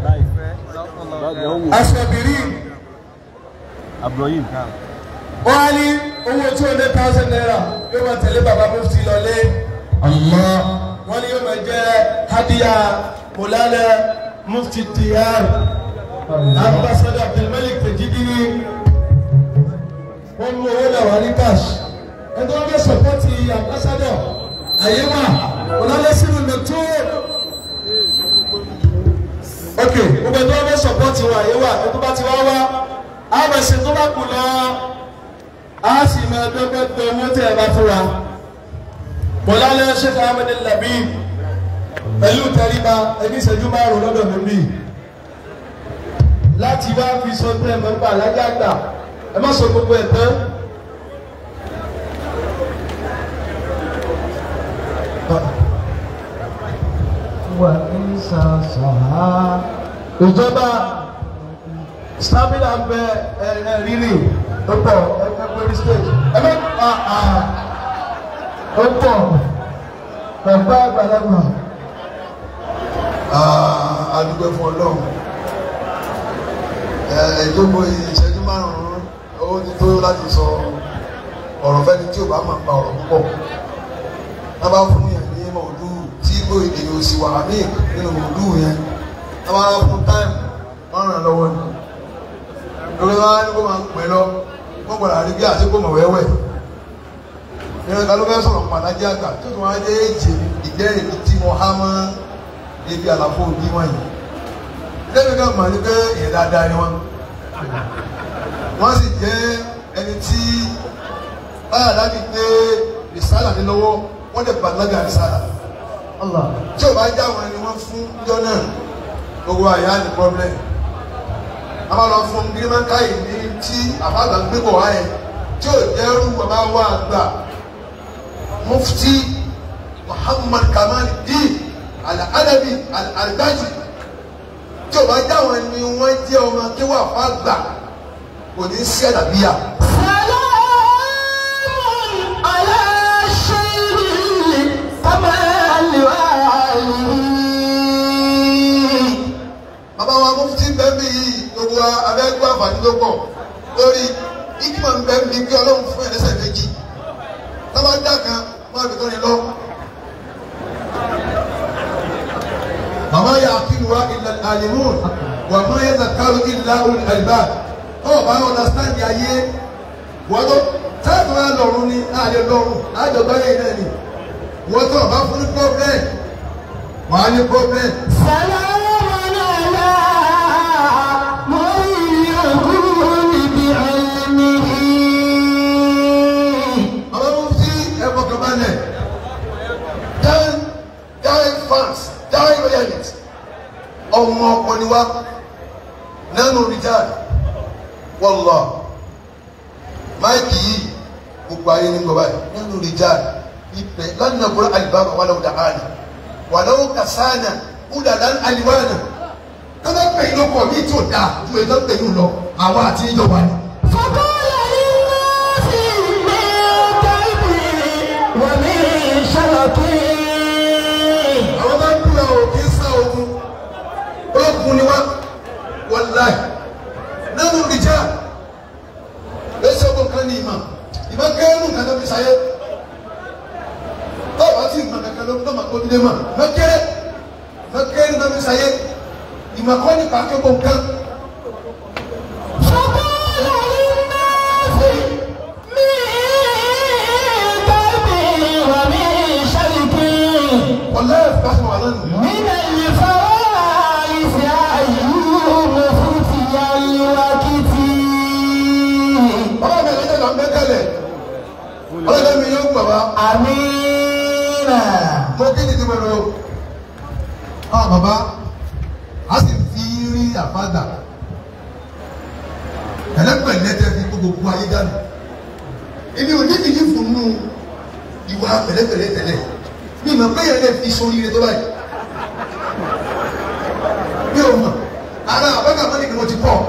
asọ̀bìrì. Abrohim. wọ́n á ní owó two hundred thousand naira yóò máa tẹ̀lé bàbá mufti lọlé. Allah. wọ́n ní yóò máa jẹ́ hadiya mọ̀lánà mufti diyar ambassador abdulmalik tejidini wọ́n mú owó náà wá ní cash ẹni wọ́n fẹ́ sọpọ́tì ambassador àyè wà mọ̀lánà sínú lẹ́tọ́ ok gbogbo ẹni wọ́n fẹ́ sọpọ́tì wọn àyè wà ẹni tó bá ti wá wá á bẹ̀ ṣe tó bá kù lọ á sì máa dọ́gbẹ́ gbẹ owó tẹ̀ ẹ bá fún wa mọ̀lánà sheikh ahmed labib pẹ̀lú tẹríba ẹbí ìṣẹ́jú márùn-ún lọ́dọ̀ mi bí láti wá fi sọ pé ẹ máa ń gbà lájà gbà ẹ má sọ gbogbo ẹ̀ tán. Wà ní sàṣà. ìjọba stamina ń bẹ ẹ ẹ rírì ó pọ̀ ẹ ẹ pé stage ẹ má a a ó pọ̀ bàbá àgbàlagbà. a dúpẹ́ fún ọlọ́run ẹ̀ẹ́dógún ìṣẹ́jú márùn-ún ó ti tó láti sọ ọ̀rọ̀ fẹ́ni tí ò bá máa pa ọ̀rọ̀ púpọ̀ tábà fún yẹn ní mọ̀ọ́dú tí èyí ò sì wà ní nínú mọ̀ọ́dú yẹn tábà fún táìmù wọ́n ràn lọ́wọ́ ni lórí wa ní kó máa pẹ́ lọ wọ́n gbọ́dọ̀ àrígbé àti kó mọ̀ wẹ́wẹ́ nínú ìta ló fẹ́ sọ̀rọ̀ pàtàkì àgbà tó tún wá dé èjì ìgbẹ́rìn tí mo há mọ́ ibi àlàfo òbí wọn yìí lẹ́nu kan mọ̀ ní pé èyí dáadáa ni wọ́n wọ́n sì jẹ́ ẹni tí báyà láti gbé rìsálà ní lọ́wọ́ wọ́n lè bàlágà rìsálà tí ò bá já wọn ni wọ́n fún jọ náà gbogbo àyà ní problem a máa lọ fún gírímẹ́ńkáì ní tí àbágbà gbé bọ̀ wáyé tí ò jẹ́rú bàbá wa àgbà mufti muhammad kamal din al-adabi al-albaji tí ò bá já wọn ni wọ́n jẹ́ ọmọ kéwà fàgbà kò ní sí àdàbíyà. bàbá wa mufti bẹ́ẹ̀ni yìí gbogbo abẹ́gbẹ́ àǹfààní ló pọ̀ lórí ikima ń bẹ́ẹ̀ mi kí ọlọ́run fún ẹ̀ lẹ́sẹ̀ méjì tọ́ba dá kan wọ́n á fi kọ́ni lọ. màmá yà àkínú wa ilẹ̀ alimun wà má yẹ zakaru ilà olú àlìbá ọ̀ bá ọ̀nàstáǹdì ayé wọ́n tó táàbù wa lọ́rùn ni àlè lọ́rùn àjọgbá yẹn náà ni wọ́n tó ọ̀bá fún ní problem wọ́n á ní problem. àwọn ọmọ tí ẹ̀fọ́ kan bá lẹ̀ dáhùn dáhùn fans dáhùn loyalty ọmọ ọkọ ni wá nánú rìjáde wọ́lọ́ máìkì yìí gbogbo ayé ní gbọ́bá yìí nánú rìjáde ìpẹ́ lánàá kúrò alibaba wà lọ́wọ́ dàhánà wà lọ́wọ́ kàsánà kúdà lán aliwánà tọ́lá pẹ̀lú ọkọ̀ mi tó dáa ju ètò pẹ̀lú lọ àwọn àti ìjọba ni. àwọn bá ń kúra o kì í sá ogun olókun ni wá wàláì nánú ìjà lẹsẹ ogun kan ní ìmọ̀ ìmọ̀ kẹrù nǹkan tó fi sáyé tọ́wọ́ àti ìmọ̀ kankan ló ń dọ́mà kó nílé mọ̀ mẹ́kẹ́rẹ́ mẹ́kẹ́rẹ́ tó fi sáyé ìmọ̀ kọ́ ní pàákẹ́ gbọ̀n kan. wàláì fásitì wà lánàá. bàbá mi ẹ̀jẹ̀ là ń bẹ́ tẹ́lẹ̀ ọlọ́dẹ mi yóò gbà wá. mo kí ni ti bẹ̀rẹ̀ o. a bàbá a sì fi rí àfàdà pẹ̀lẹ́pẹ̀lẹ́ tẹ́ fi kó gbogbo ayé dànù èmi ò ní ìdí fún nù ìwà pẹ̀lẹ́pẹ̀lẹ́ tẹ́lẹ̀ mi mọ̀ pé yẹn lè fi sórí rẹ tó báyìí mi ò mọ̀ ara àbága mọ́ni ni mo ti pọ̀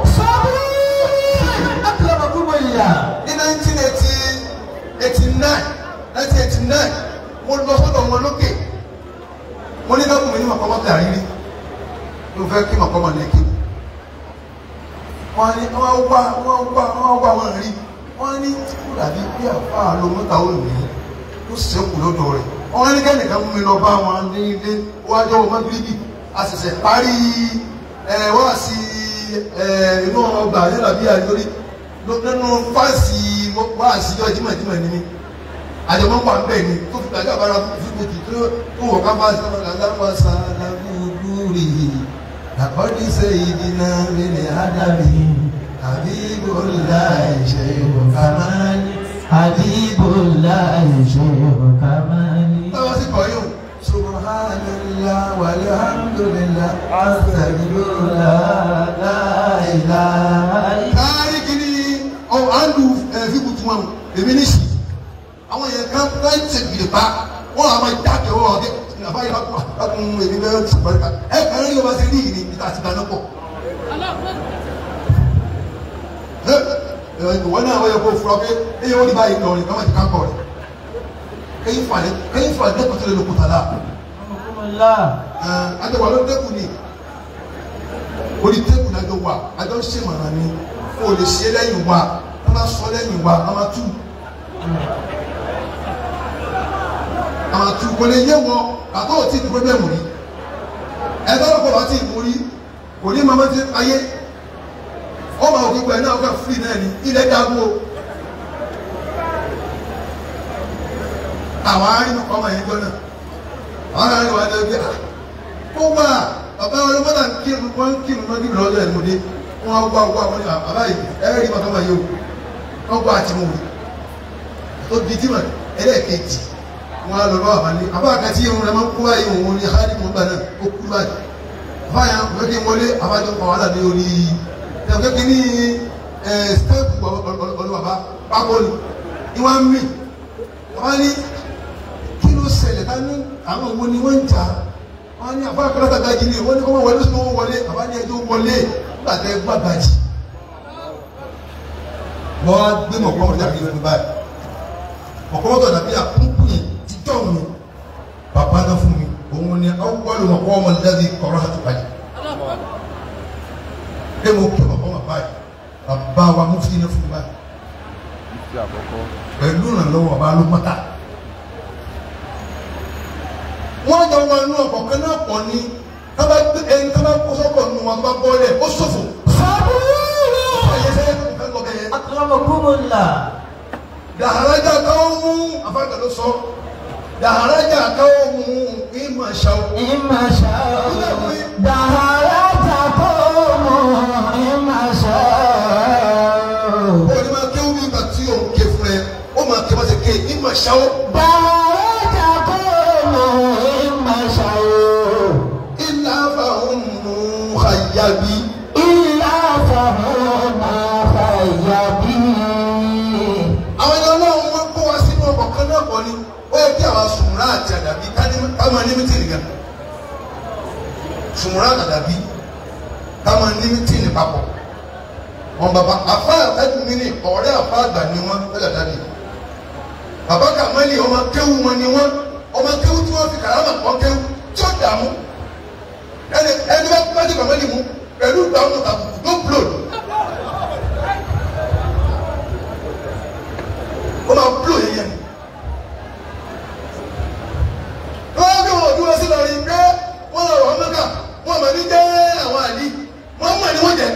ní nineteen eighty eighty nine nineteen eighty nine mo lọ sọ́dọ̀ wọn lókè mo ní lọ́kùn mi ní màkọ́mọ́ tẹ̀ àrírí mo fẹ́ kí màkọ́mọ́ lẹ́kì wọ́n ní wọ́n wá wọ́n wá wọ́n wá wọn rí wọ́n ní kó dàbí bí àfa ló mọ́ta ó nì í ó sẹ́kù lọ́dọ̀ rẹ̀ wọ́n ní kẹ́nìkan mú mi lọ bá wọn ní ilé wájú ọmọ gírígì a ṣẹ̀ṣẹ̀ parí ẹ̀ wá sí ẹ̀ inú ọgbà nígbà bí àjọrí nínú fáàsì wá sí ọjọ́ jimajima ni mi àjọmọ́ wà bẹ́ẹ̀ ni tó fi gbàgbé àbára fún mi tó tó wọ̀ ká bá sọ̀rọ̀ làlámà sàlámù lúrì àkọ́dí sẹ́yìdínà mílẹ̀ ádámì Habibullah Sheikh Kamali. Habibullah Sheikh Kamali. báwa sì kọ́ yóò subhanallah walhamdulillah astaghfirullah la ilaha illa. káyé kìíní ọ̀ àndù fíkù tún wọn èmi ní sí àwọn yẹn kan láì ṣe gbìlẹ̀ pa wọn àwọn ìdájọ́ wọn ọdẹ nàbá yìí lákùn lákùn èmi bẹ́ẹ̀ ti sọ̀rọ̀ ká ẹ kàn rí ọba ṣe rí ìrìn níta àti ìdáná pọ̀. ìwọ náà wọ́n yẹ kó fura pé ẹ̀yẹ wọ́n ní báyìí lọ rìn káwọn ti ká kọ̀ rẹ̀ kẹ́yìn falẹ̀ kẹ́yìn falẹ̀ dẹ́kun tó lè lókun tàlà. adéwà ló dẹ́kun ni orí tẹ́kun náà jọ wà àjọ ń ṣèmọ̀ràn ni o lè ṣe lẹ́yìn wa wọ́n máa sọ lẹ́yìn wa wọ́n máa tú. àwọn tu kò lè yé wọn àtọ́ ò tí ì dúró bẹ́ẹ̀ mú rí ẹgbẹ́ ọ̀pọ̀ bá tí ì mú rí kò ní mọ́mọ́ tí ayé ọmọ òkè pẹ̀lú náà ọkọ̀ fúlì náà ní ilẹ̀ dágbó àwọn arínú ọmọ yẹn gbọ́nà àwọn arínú wa ní ọgbẹ́ ó wà bàbá ọlọ́mọdà ń kírun wọ́n ń kírun wọ́n ń kírun lọ́jọ́ ìmúdé wọ́n wá wá wọ́n ní bàbá yìí ẹ̀rẹ́ rí bàbá yìí o wọ́n gbọ́ àti mú mi tó di tí mà ẹlẹ́ẹ̀kejì wọ́n á lọ lọ́wọ́ àbálẹ àbá àkàtì irun rẹ̀ máa ń kú báyìí òun ní hali mọ̀ gbà náà ó kú báyìí àbá yẹn kò fẹ́ kí n wọlé àbájọ kọ̀ wàhálà ní orí ẹ̀ kò kí ní ẹ̀ stẹ́ẹ̀pù ọ̀lọ́ bàbá pákó ni ni wọ́n á mì àbá ní kí ló ṣẹlẹ̀ ká ní àwọn wo ni wọ́n ń jà wọ́n ní àbá àkàlàkà gajì ni wọ́n ní kọ́ wọlé sínú wọn wọlé àbá ní ẹjọ́ wọlé nígbà tẹ́ gbàgbàjì wọ́n á gbé mọ̀kọ́ jáde lónìí báyìí ọ̀pọ̀lọpọ̀ dàbí àkúnkù yẹn títọ́ mi bàbá náà fún mi òun ni awọ́lù mọ̀kọ́ ọmọ lẹ́dí kọ̀rọ̀ àti bàjẹ́ pé mo kí mọ̀kọ́ mọ̀ báyìí bàbá wa mú fi iná fún mi báyìí Ìfẹ́ àkọ́kọ́. pẹ̀lú ìrànlọ́wọ́ bàbá ló mọ́ta wọ́n jọ wọn inú ọkọ̀ kan náà pọ̀ ní tábà gbé ẹni tábà kó sọ́kọ̀ nù wọn bá bọ́ọ̀lẹ̀ ó ṣòfò ayé sẹ́yìn tó fẹ́ lọ bẹ́ẹ̀ akramakumullah dàrájà káwọn mú afáàgbà ló sọ dàrájà káwọn mú ìmọ̀ ṣàwọ̀ imma sha'u daharata qawmu imma sha'u ó ní máa kéwú bí ìgbà tí òun ké fún ẹ ó máa ké máa ṣe ké ìmọ̀ ṣàwọ̀ daharata qawmu imma sha'u ilà fàáhùn mú xayàbí illa fahuma khayyabi àwọn ẹni ọlọ́run wọn kó wa sínú ọkọ̀ kan náà pọ̀ ni ó yẹ kí àwa sùnmùrà àti àdàbí ká ní- ká máa ní mítìnì gan sùnmùrà àti àdàbí ká máa ní mítìnì papọ̀ wọn bàbá àfa ẹdùn mi ní ọ̀rẹ́ àfa àgbà ni wọn lọ́jà dábì bàbá kàmẹ́lì ọmọ kéwù wọn ni wọn ọmọ kéwù tí wọ́n fi kàrámà kọ́ kéwù tí ó dààmú ẹni ẹni bá bá ti kàmẹ́lì mú pẹ̀lú ìgbàmù tàbùkù tó blòdù ó máa blò yẹn yẹn wọ́n bí wọn dúró sí lọ́rin pé wọ́n lọ rọ̀ mẹ́kà wọ́n mọ̀ ní jẹ́ àwọn àlí wọ́n mọ̀ ní wọ́n jẹ́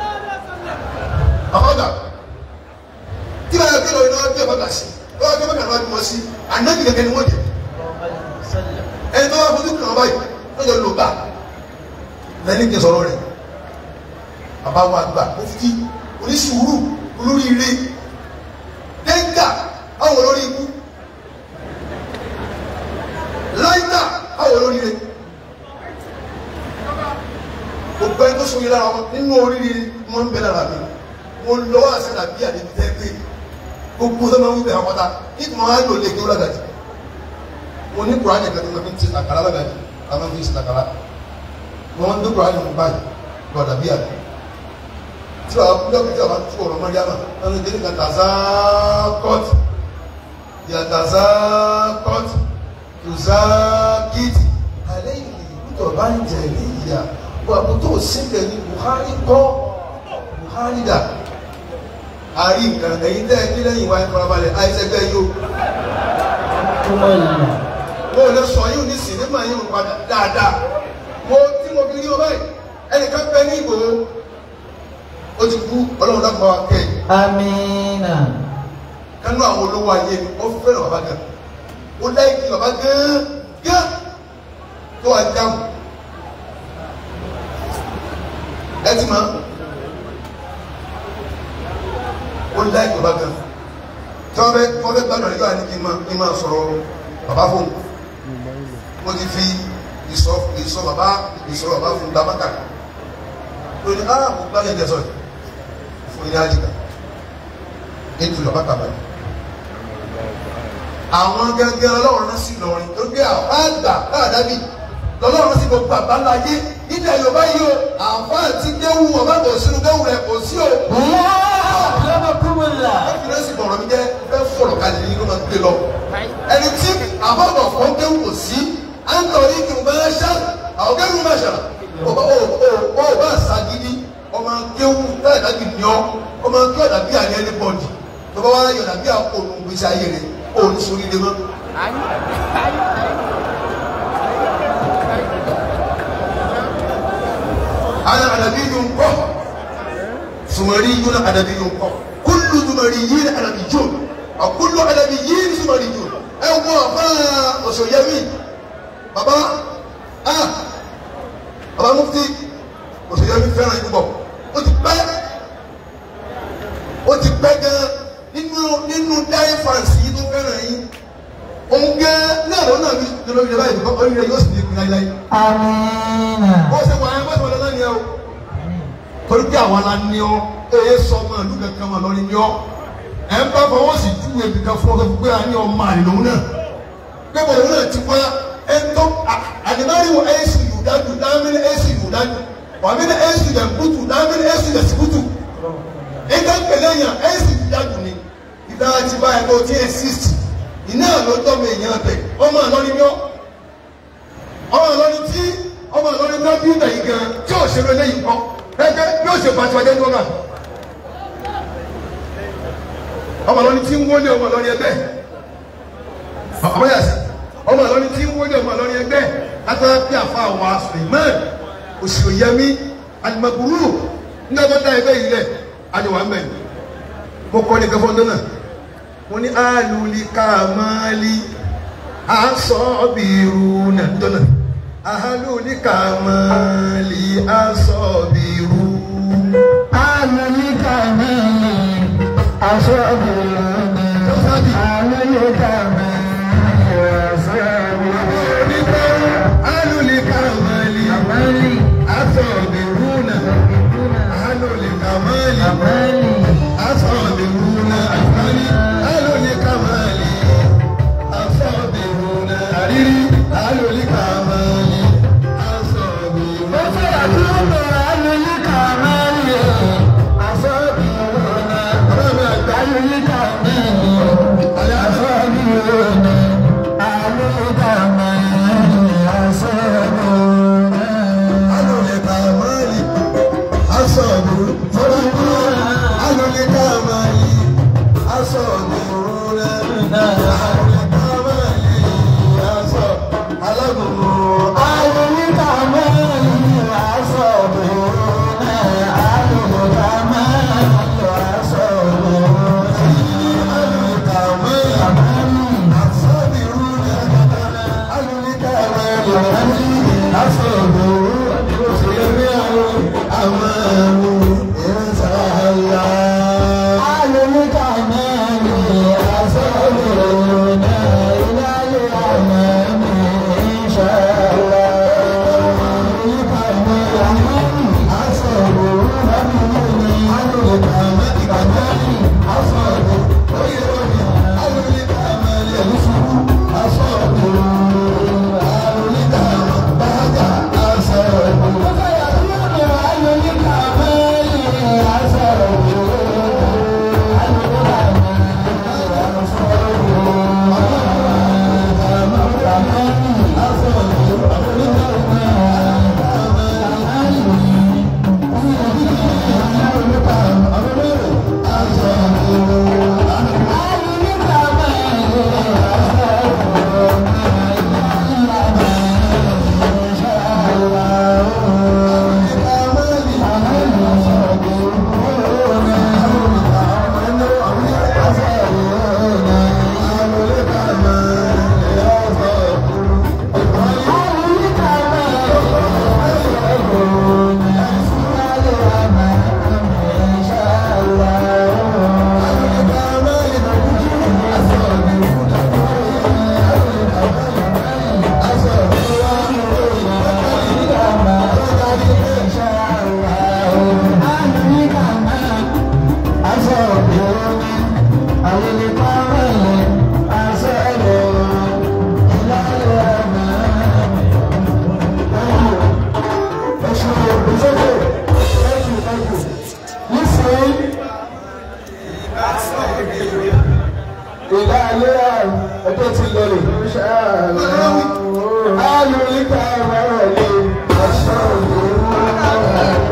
àfọ́gà tí wọ́n yẹ kí lóyún náà bí ọ̀bọ̀gà sí wọ́n yẹ kí mẹ́kà náà bí wọ́n sí ànábì gẹ́gẹ́ ni wọ́n jẹ́ ẹni tó wá fojú kàn báyìí wọ́n jọ lò bá lẹ́ni kí sọ̀rọ̀ rẹ̀ bàbá wa gbà ó fi oníṣùúrù olóríire dẹ́ńgà àwọn olórí ikú láìka àwọn olórí rẹ gbogbo ẹni tó so yìí lára wọn nínú oríire wọn ń bẹ lára mi mo lọ àṣẹ tàbí àdébí tẹ́ pé gbogbo tó máa ń wípé àwọn ọ̀tá nítorí wọn á lò lè kí ó lágàjì mo ní kùránì kan tó máa fi ń ti àkàrà lágàjì àwọn fi ń ti àkàrà wọn ń gbé kùránì mú báyìí lọ́dà bí àdé tí wàá kúndọ́ kí tí wàá tú ọ̀rọ̀ mọ́ríyámà wọn ní kíni kan tàzá kọ́ọ̀tì ìyá tàzá kọ́ọ̀tì tùzá kìtì alẹ́ yìí kútọ̀ bá ń jẹ ní ìyá wà kó tó síbẹ̀ ní Buhari kọ́ Buhari dà àrí nǹkan ẹ̀yin tẹ́ ẹ ní lẹ́yìn wa ẹ̀ farabalẹ̀ àìsẹ́gbẹ́ yìí o kumullah mo lè sọ yìí ní sinimá yìí padà dáadáa mo tí mo fi rí o báyìí ẹnìkan pẹ́ ní Ìgbòho ó ti kú ọlọ́run dákun bá wa kẹ́ ẹ̀ amina kánú àwọn olówó ayé mi ó fẹ́ràn bàbá gan ó láìkí bàbá gan gan tó wà jáàmù ẹ ti máa ó láìkí bàbá gan tí wọ́n fẹ́ tí wọ́n fẹ́ gbàdúrà nígbà ní kí n máa kí n máa sọ̀rọ̀ bàbá fún un mo ti fi ìsọ ìsọ bàbá ìsọ bàbá fún un dábàkà lórí ah mo gbá yẹn jẹ sọ yìí fún ilé àjìká ètò ìjọba kàbàlì. àwọn gẹ́gẹ́ ọlọ́run náà sì lọrin tó gbé àwọn àgbà káàdábì lọ́lọ́run sì gbogbo àbálá ayé nílẹ̀ yorùbá yìí o àwọn àti géwù ọba kò sínú géwù rẹ̀ kò sí o. ya akramakumullah wọ́n fi lẹ́sìn bọ̀rọ̀ mi jẹ́ fẹ́ fọ̀rọ̀ kalẹ̀ ní kó máa gbé lọ. ẹni tí àbọ̀bọ̀ fún géwù kò sí à ń tọ́ yìí kì í bá ṣá àwọn géwù máa ṣàrà ó bá ó ó ó bá ṣàgídí ọmọ géwù táyàdábì ní ọ ọmọ kí ọ̀dà bí àní ẹni bọ̀dì tó bá wá yọ̀dà bí àpò òun gbèsè ayé rẹ̀ ó ní sórí ilé mọ́. ana adabi yun kọ sumari yun adabi yun kọ kullu sumari yin adabi yun a kullu adabi yin sumari yun ẹ wọ afa osoyemi baba ah baba mufti osoyemi fẹ́ràn yín púpọ̀ ó ti pẹ́ ó ti pẹ́ gan nínú nínú dáì fans yìí tó fẹ́ràn yín òun gẹ́ náà lọ́nà mi lọ́nà mi báyìí kọ́ orí rẹ̀ yóò sì ní ìpínlẹ̀ láyé Amina. bó ṣe wà ẹ́ bó ṣe wà lọ́nà ni ẹ o torí pé àwọn ala ní ọ eye sọ ọmọ ìlú kankan mà lọ́ni ní ọ ẹ ń bá fọwọ́ sí ju ebi kan fún ọ fún pé a ní ọmọ àlè lòun náà pé bọ̀ lòun náà ti wá ẹ ń tọ́ àdìmárì wọ ẹ̀ sì yóò dájú dáhàmì ẹ̀ sì yóò dájú wàmí ẹ̀ sì yẹ kútu dáhàmì ẹ̀ sì yẹ sikutu ìgbà pẹ̀lẹ́ yàn ẹ̀ sì yóò dájú ni ìdá ti bá ẹ̀ lọ tí ẹ̀ sísì iná lọ́jọ́ mi èèyàn bẹ̀ ọmọ àlọ́ni ní ọ ọmọ àlọ́ni tí ọmọ àlọ́ni náà bí ìgbà yìí gan tí ò ṣe lé yìí kọ́ ẹgbẹ́ bí ó ṣe pàṣẹ ọjọ́ tó náà ọmọ àlọ́ni tí ń wọlé ọmọ àlọ́ni ẹgbẹ́ ọmọ yàtọ̀ ọmọ àlọ́ni tí ń wọlé ọmọ àlọ́ni ẹgbẹ́ látara bí àfa wa Suleiman òṣìòyẹmí alimaguru nígbà tó dá ẹgbẹ́ yìí lẹ̀ adìwà mẹ́rin mo kọ́ ní kẹfọ́n tó náà mo ní alùlí kàmáàlì asọ́bìrú náà tó náà alùlí kàmáàlì asọ́bìrú. Amina kamili. Aṣọ́bìrì. Amina kamili. Aṣọ́bìrì. onígbà alùlí kàmáàlì Amali. asọ́bìrú náà alùlí kàmáàlì Amali. asọ́bìrú náà àtàlí alùlí kàmáàlì asọ́bìrú náà àrírí alùlí kàmáàlì asọ́bìrú Ó fẹ́ àtúntò alùlí kamali. Aṣọ́bìrì. ọ̀rọ̀ mi àgbà. Alùlí kamili. Aṣọ́bìrì. Alùlí kamali. Aṣọ́bìrì. alole kamali asọ̀bù fọlọ́kù alole kamali asọ̀bù rẹ̀ alole kamali asọ̀ alágùnmù Alùlí kamali. Aṣọ́bìrì. Alùlí kamali. Aṣọ́bìrì. alole kamali asọ̀bù rẹ̀ alole kamali asọ̀bù òṣèlérí àwọn àmàlù ìrẹsàlá. Alùlí kamali. Aṣọ́bìrì. Ilé àmàlù. Inshallah. Alùlí kamali. ìlà ayé àrùn ẹjọ́ ti lọlẹ̀ alùríkà wàrọ̀lẹ̀ ọ̀ṣọ́ òwúrọ̀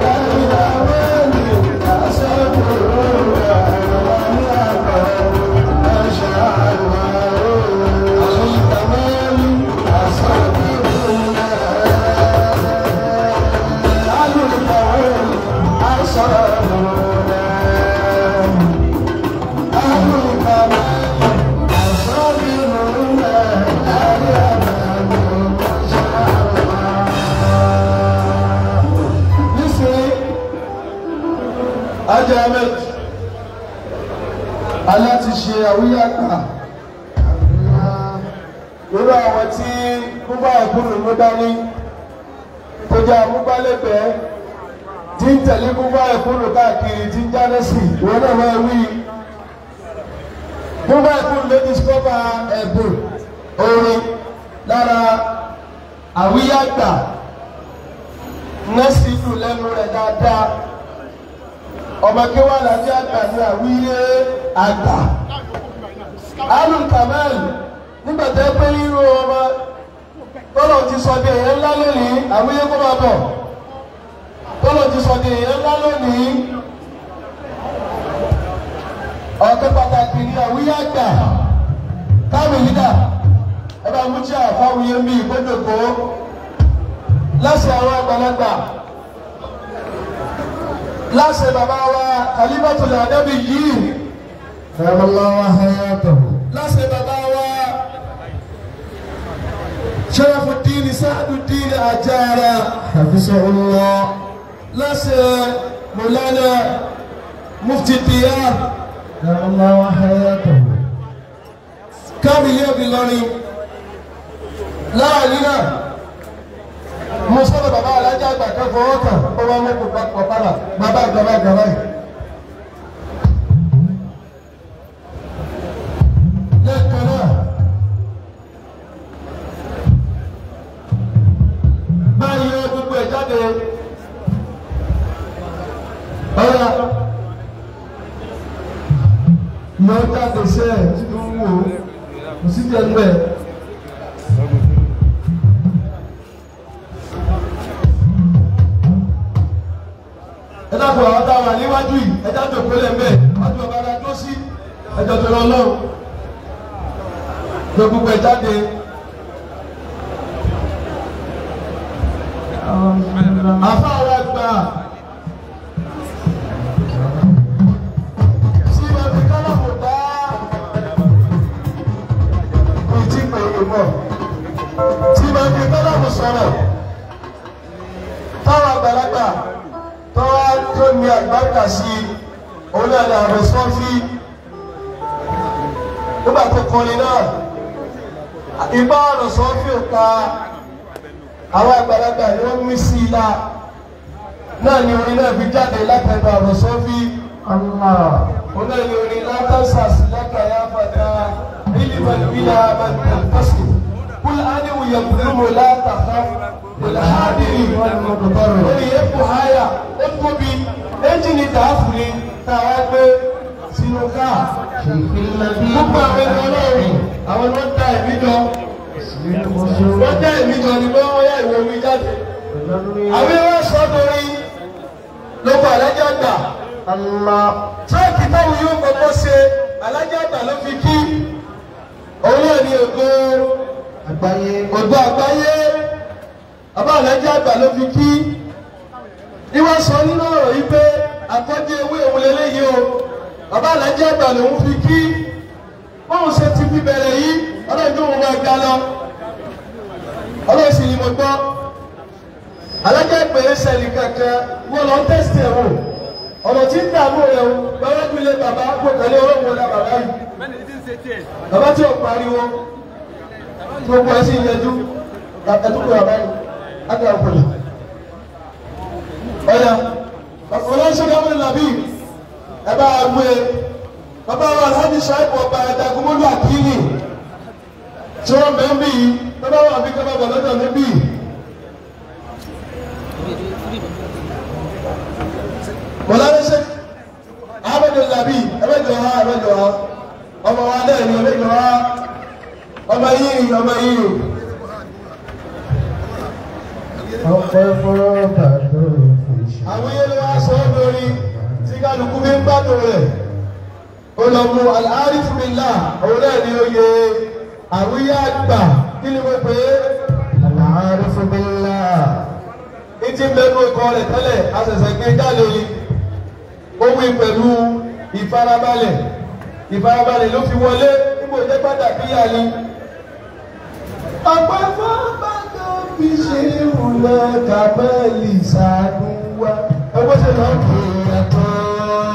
Alùríkà ajé ahmed aláti ṣe àwíyàgbà lórí àwọn tí búbá ìkúrò ló dání tó jẹ́ àmúgbálẹ́gbẹ̀ẹ́ tí ń tẹ̀lé búbá ìkúrò káàkiri tí ń jáde sí ìwọ́n náà máa wí búbá ìkúrò ló discover ẹ̀bùn orin lára àwíyàgbà nọ́ọ̀sì ìlú lẹ́nu rẹ̀ dáadáa ọmọ kí wọ́n lájẹ́ àgbà ní àwíyé àgbà alul kamal nígbà tẹ́ pé ríro ọmọ tọ́lọ̀ ti sọ di èèyàn ńlá lónìí àwíyé kó máa bọ̀ tọ́lọ̀ ti sọ di èèyàn ńlá lónìí ọ̀kẹ́ pàtàkì ní àwíyé àgbà káàmì lídà ẹ bá mú tí a fáwíyé ń bí ìgbẹ́jọ̀kó láṣẹ àwọn àgbàlagbà láṣẹ bàbá wa kalimatul adabi yìí نعم الله حياته láṣẹ bàbá wa sharafuddin sa'aduddin ajara حفظه الله láṣẹ mọlánà mufti diyar نعم الله حياته kábílì ẹbí lọrin láàrin náà mo sọ́dọ̀ bàbá alájà àgbà kan fọwọ́ kàn ó wá mú kó papọ̀ padà bàbá àgbàbá àgbàbá yìí. lẹ́ẹ̀kan náà báyìí ó gbogbo ẹ̀ jáde ọ̀rọ̀ yóò jáde sẹ́ẹ̀ tí ó ń wò ó kò sí jẹ́ níbẹ̀. ẹ dákun àwọn tá a wà níwájú yìí ẹ já jòkó lẹ́m̀bẹ̀ wájú ọba ara tó sí ẹjọ́ tó lọ lọ́wọ́ lọ gbogbo ẹ jáde. àfa àwọn àgbà sí ibi kálọ̀mù dá ìtì pé ìmọ̀ tí ibi kálọ̀mù sọ̀rọ̀ táwọn àgbàlagbà tọ́wá tó ní àgbàkà sí òun náà ní àrùn sọ́fí nígbà tó kọrin náà ìbá àrùn sọ́fí ò ka àwọn àgbàlagbà ni wọ́n mí sí i la náà ni orin náà fi jáde látẹ̀dọ̀ àrùn sọ́fí الله òun náà ni orin látàṣà sí lákàyà fàdà ìlímọ̀ ìbílẹ̀ àbẹ̀tẹ̀lẹ́fẹ̀sì kúlẹ̀ ánìwò yẹ̀kùnrin mọ̀ látàkà ìlàhádìrì lórí epo háyà ó tóbi ẹ́ńjìnì tààfù ni táwa gbé sínú káà gbogbo àwọn ẹni ọlọ́run àwọn ni wọ́n dá ẹ̀mí jọ wọ́n dá ẹ̀mí jọ ni pé wọ́n yá ìwé omi jáde àwọn ẹwà sọ́dọ̀rí lóko alájà gbà الله tíráàkì táwọn yóò kọ́kọ́ ṣe alájà gbà ló fi kí òun náà ní ògo àgbáyé ògo àgbáyé bàbá alájà àgbà ló fi kí ìwọ sọ nínú ọ̀rọ̀ yìí pé àkọ́jú ewé òun lélẹ́yìí o bàbá alájà àgbà lòun fi kí bóun ṣe ti fi bẹ̀rẹ̀ yìí ọlọ́dún òun máa ga lọ ọlọ́run sì ni mo gbọ́ alájà ìpè é sẹ́ni kankan wọ́n lọ tẹ́sítì ẹ̀ wò ọ̀nà tí ń dààmú rẹ̀ o bàbá gbélé bàbá kò tẹ̀lé ọlọ́run ọ̀la bàbá yìí bàbá tí ò pariwo gbogbo ẹ̀ sì ń yẹjú ẹ̀dúgbò bàbá yìí ágbà òkòlè ọ̀yà ọ̀làṣẹ́ káwọn nàbí ẹ bá a gbé bàbá wa alhaji saibu ọba ẹ̀dàgúnmọ́lú àkíní tí wọ́n bẹ̀ ń bí yìí bàbá wa àbí kábàbà lọ́dọ̀ níbí yìí. mọ̀lẹ́sẹ̀ ahmed labi ẹ̀mẹ́jọ ha ẹ̀mẹ́jọ ha ọmọ wa náà ni ẹ̀mẹ́jọ ha ọmọ yìí ọmọ yìí ọpẹ́ fọlọ́ba tó fi ṣe. àwọn yẹn ló wá sọ ọ́ lórí tí kálukú fi ń gbádùn rẹ̀ ó lọ mú al-arif billah òun náà ni oyè àwíyá àgbà kí ni mo pè é Al-Arif billah. ní ti mẹ́nu ikọ̀ rẹ̀ tẹ́lẹ̀ àṣẹ̀ṣẹ̀ gbé jáde yìí ó wí pẹ̀lú ìfarabalẹ̀ ìfarabalẹ̀ ló fi wọlé níbo jẹ́ pàtàkì yà ni. ọ̀pọ̀ fọ́nbà tó fi ṣe ìwúlẹ̀ kàmẹ́lì ṣàdúwà. ẹgbẹ́ ṣe lọ kì í yàtọ̀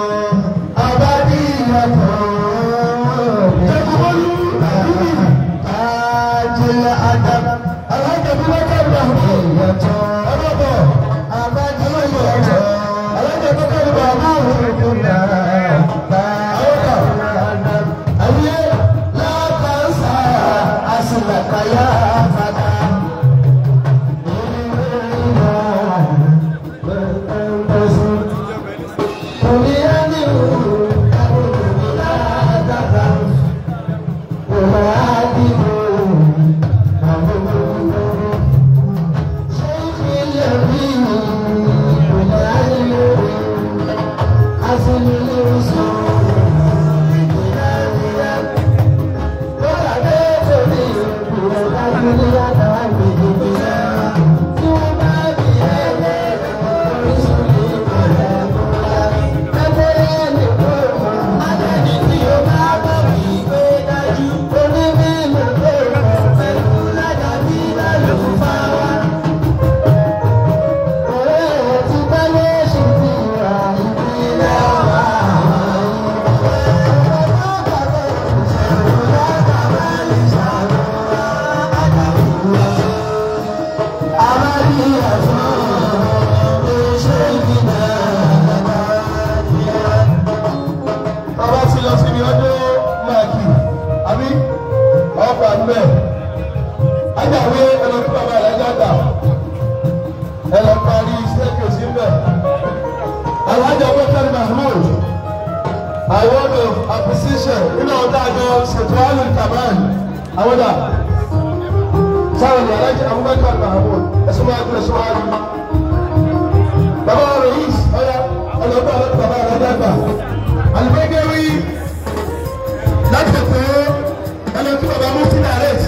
Alhaji Abubakar Mahmood. A word of appreciation nínú ọ̀dà àjọ ṣètò àlù kamal. Àwọn dà. Sáwọn ní Alhaji Abubakar Mahmood. Ẹ̀sùn máa gbé ẹ̀sùn máa rí. Bàbá Rèyís ọ̀yà ọlọ́gbà ọlọ́gbà bàbá rẹ̀ dàgbà. Àlùbẹ́gẹ́rì láti pè é ẹlẹ́tí bàbá Mufti Direct.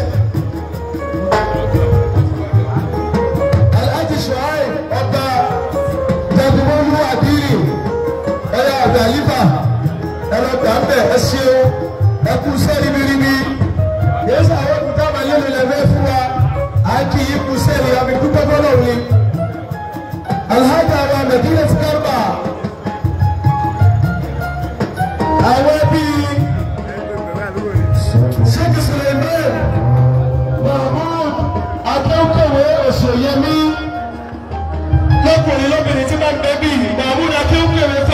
Alhaji Shuaib ọba Jẹ́dúmọ́lú Adiri ẹ̀yà àgbàlífà ẹ̀rọ gbàmbẹ̀ ẹ ṣeun ẹkú sẹ́ni mímí. Yéésù àwọn òkúta máa lé lulẹ̀ fẹ́ fún wa. À ń kí yín kú sẹ́ni àmì dúpẹ́ fọlọ́ ni. Alhaji àwọn Medina ti kárùbà. Àwọn bíi Sheikh Suleiman Mahmoud Akéwkéwé Òṣèyẹmí lọ́kùnrin lóbìnrin tí bá ń bẹ bíi Mahmoud Akéwkéwé fẹ́.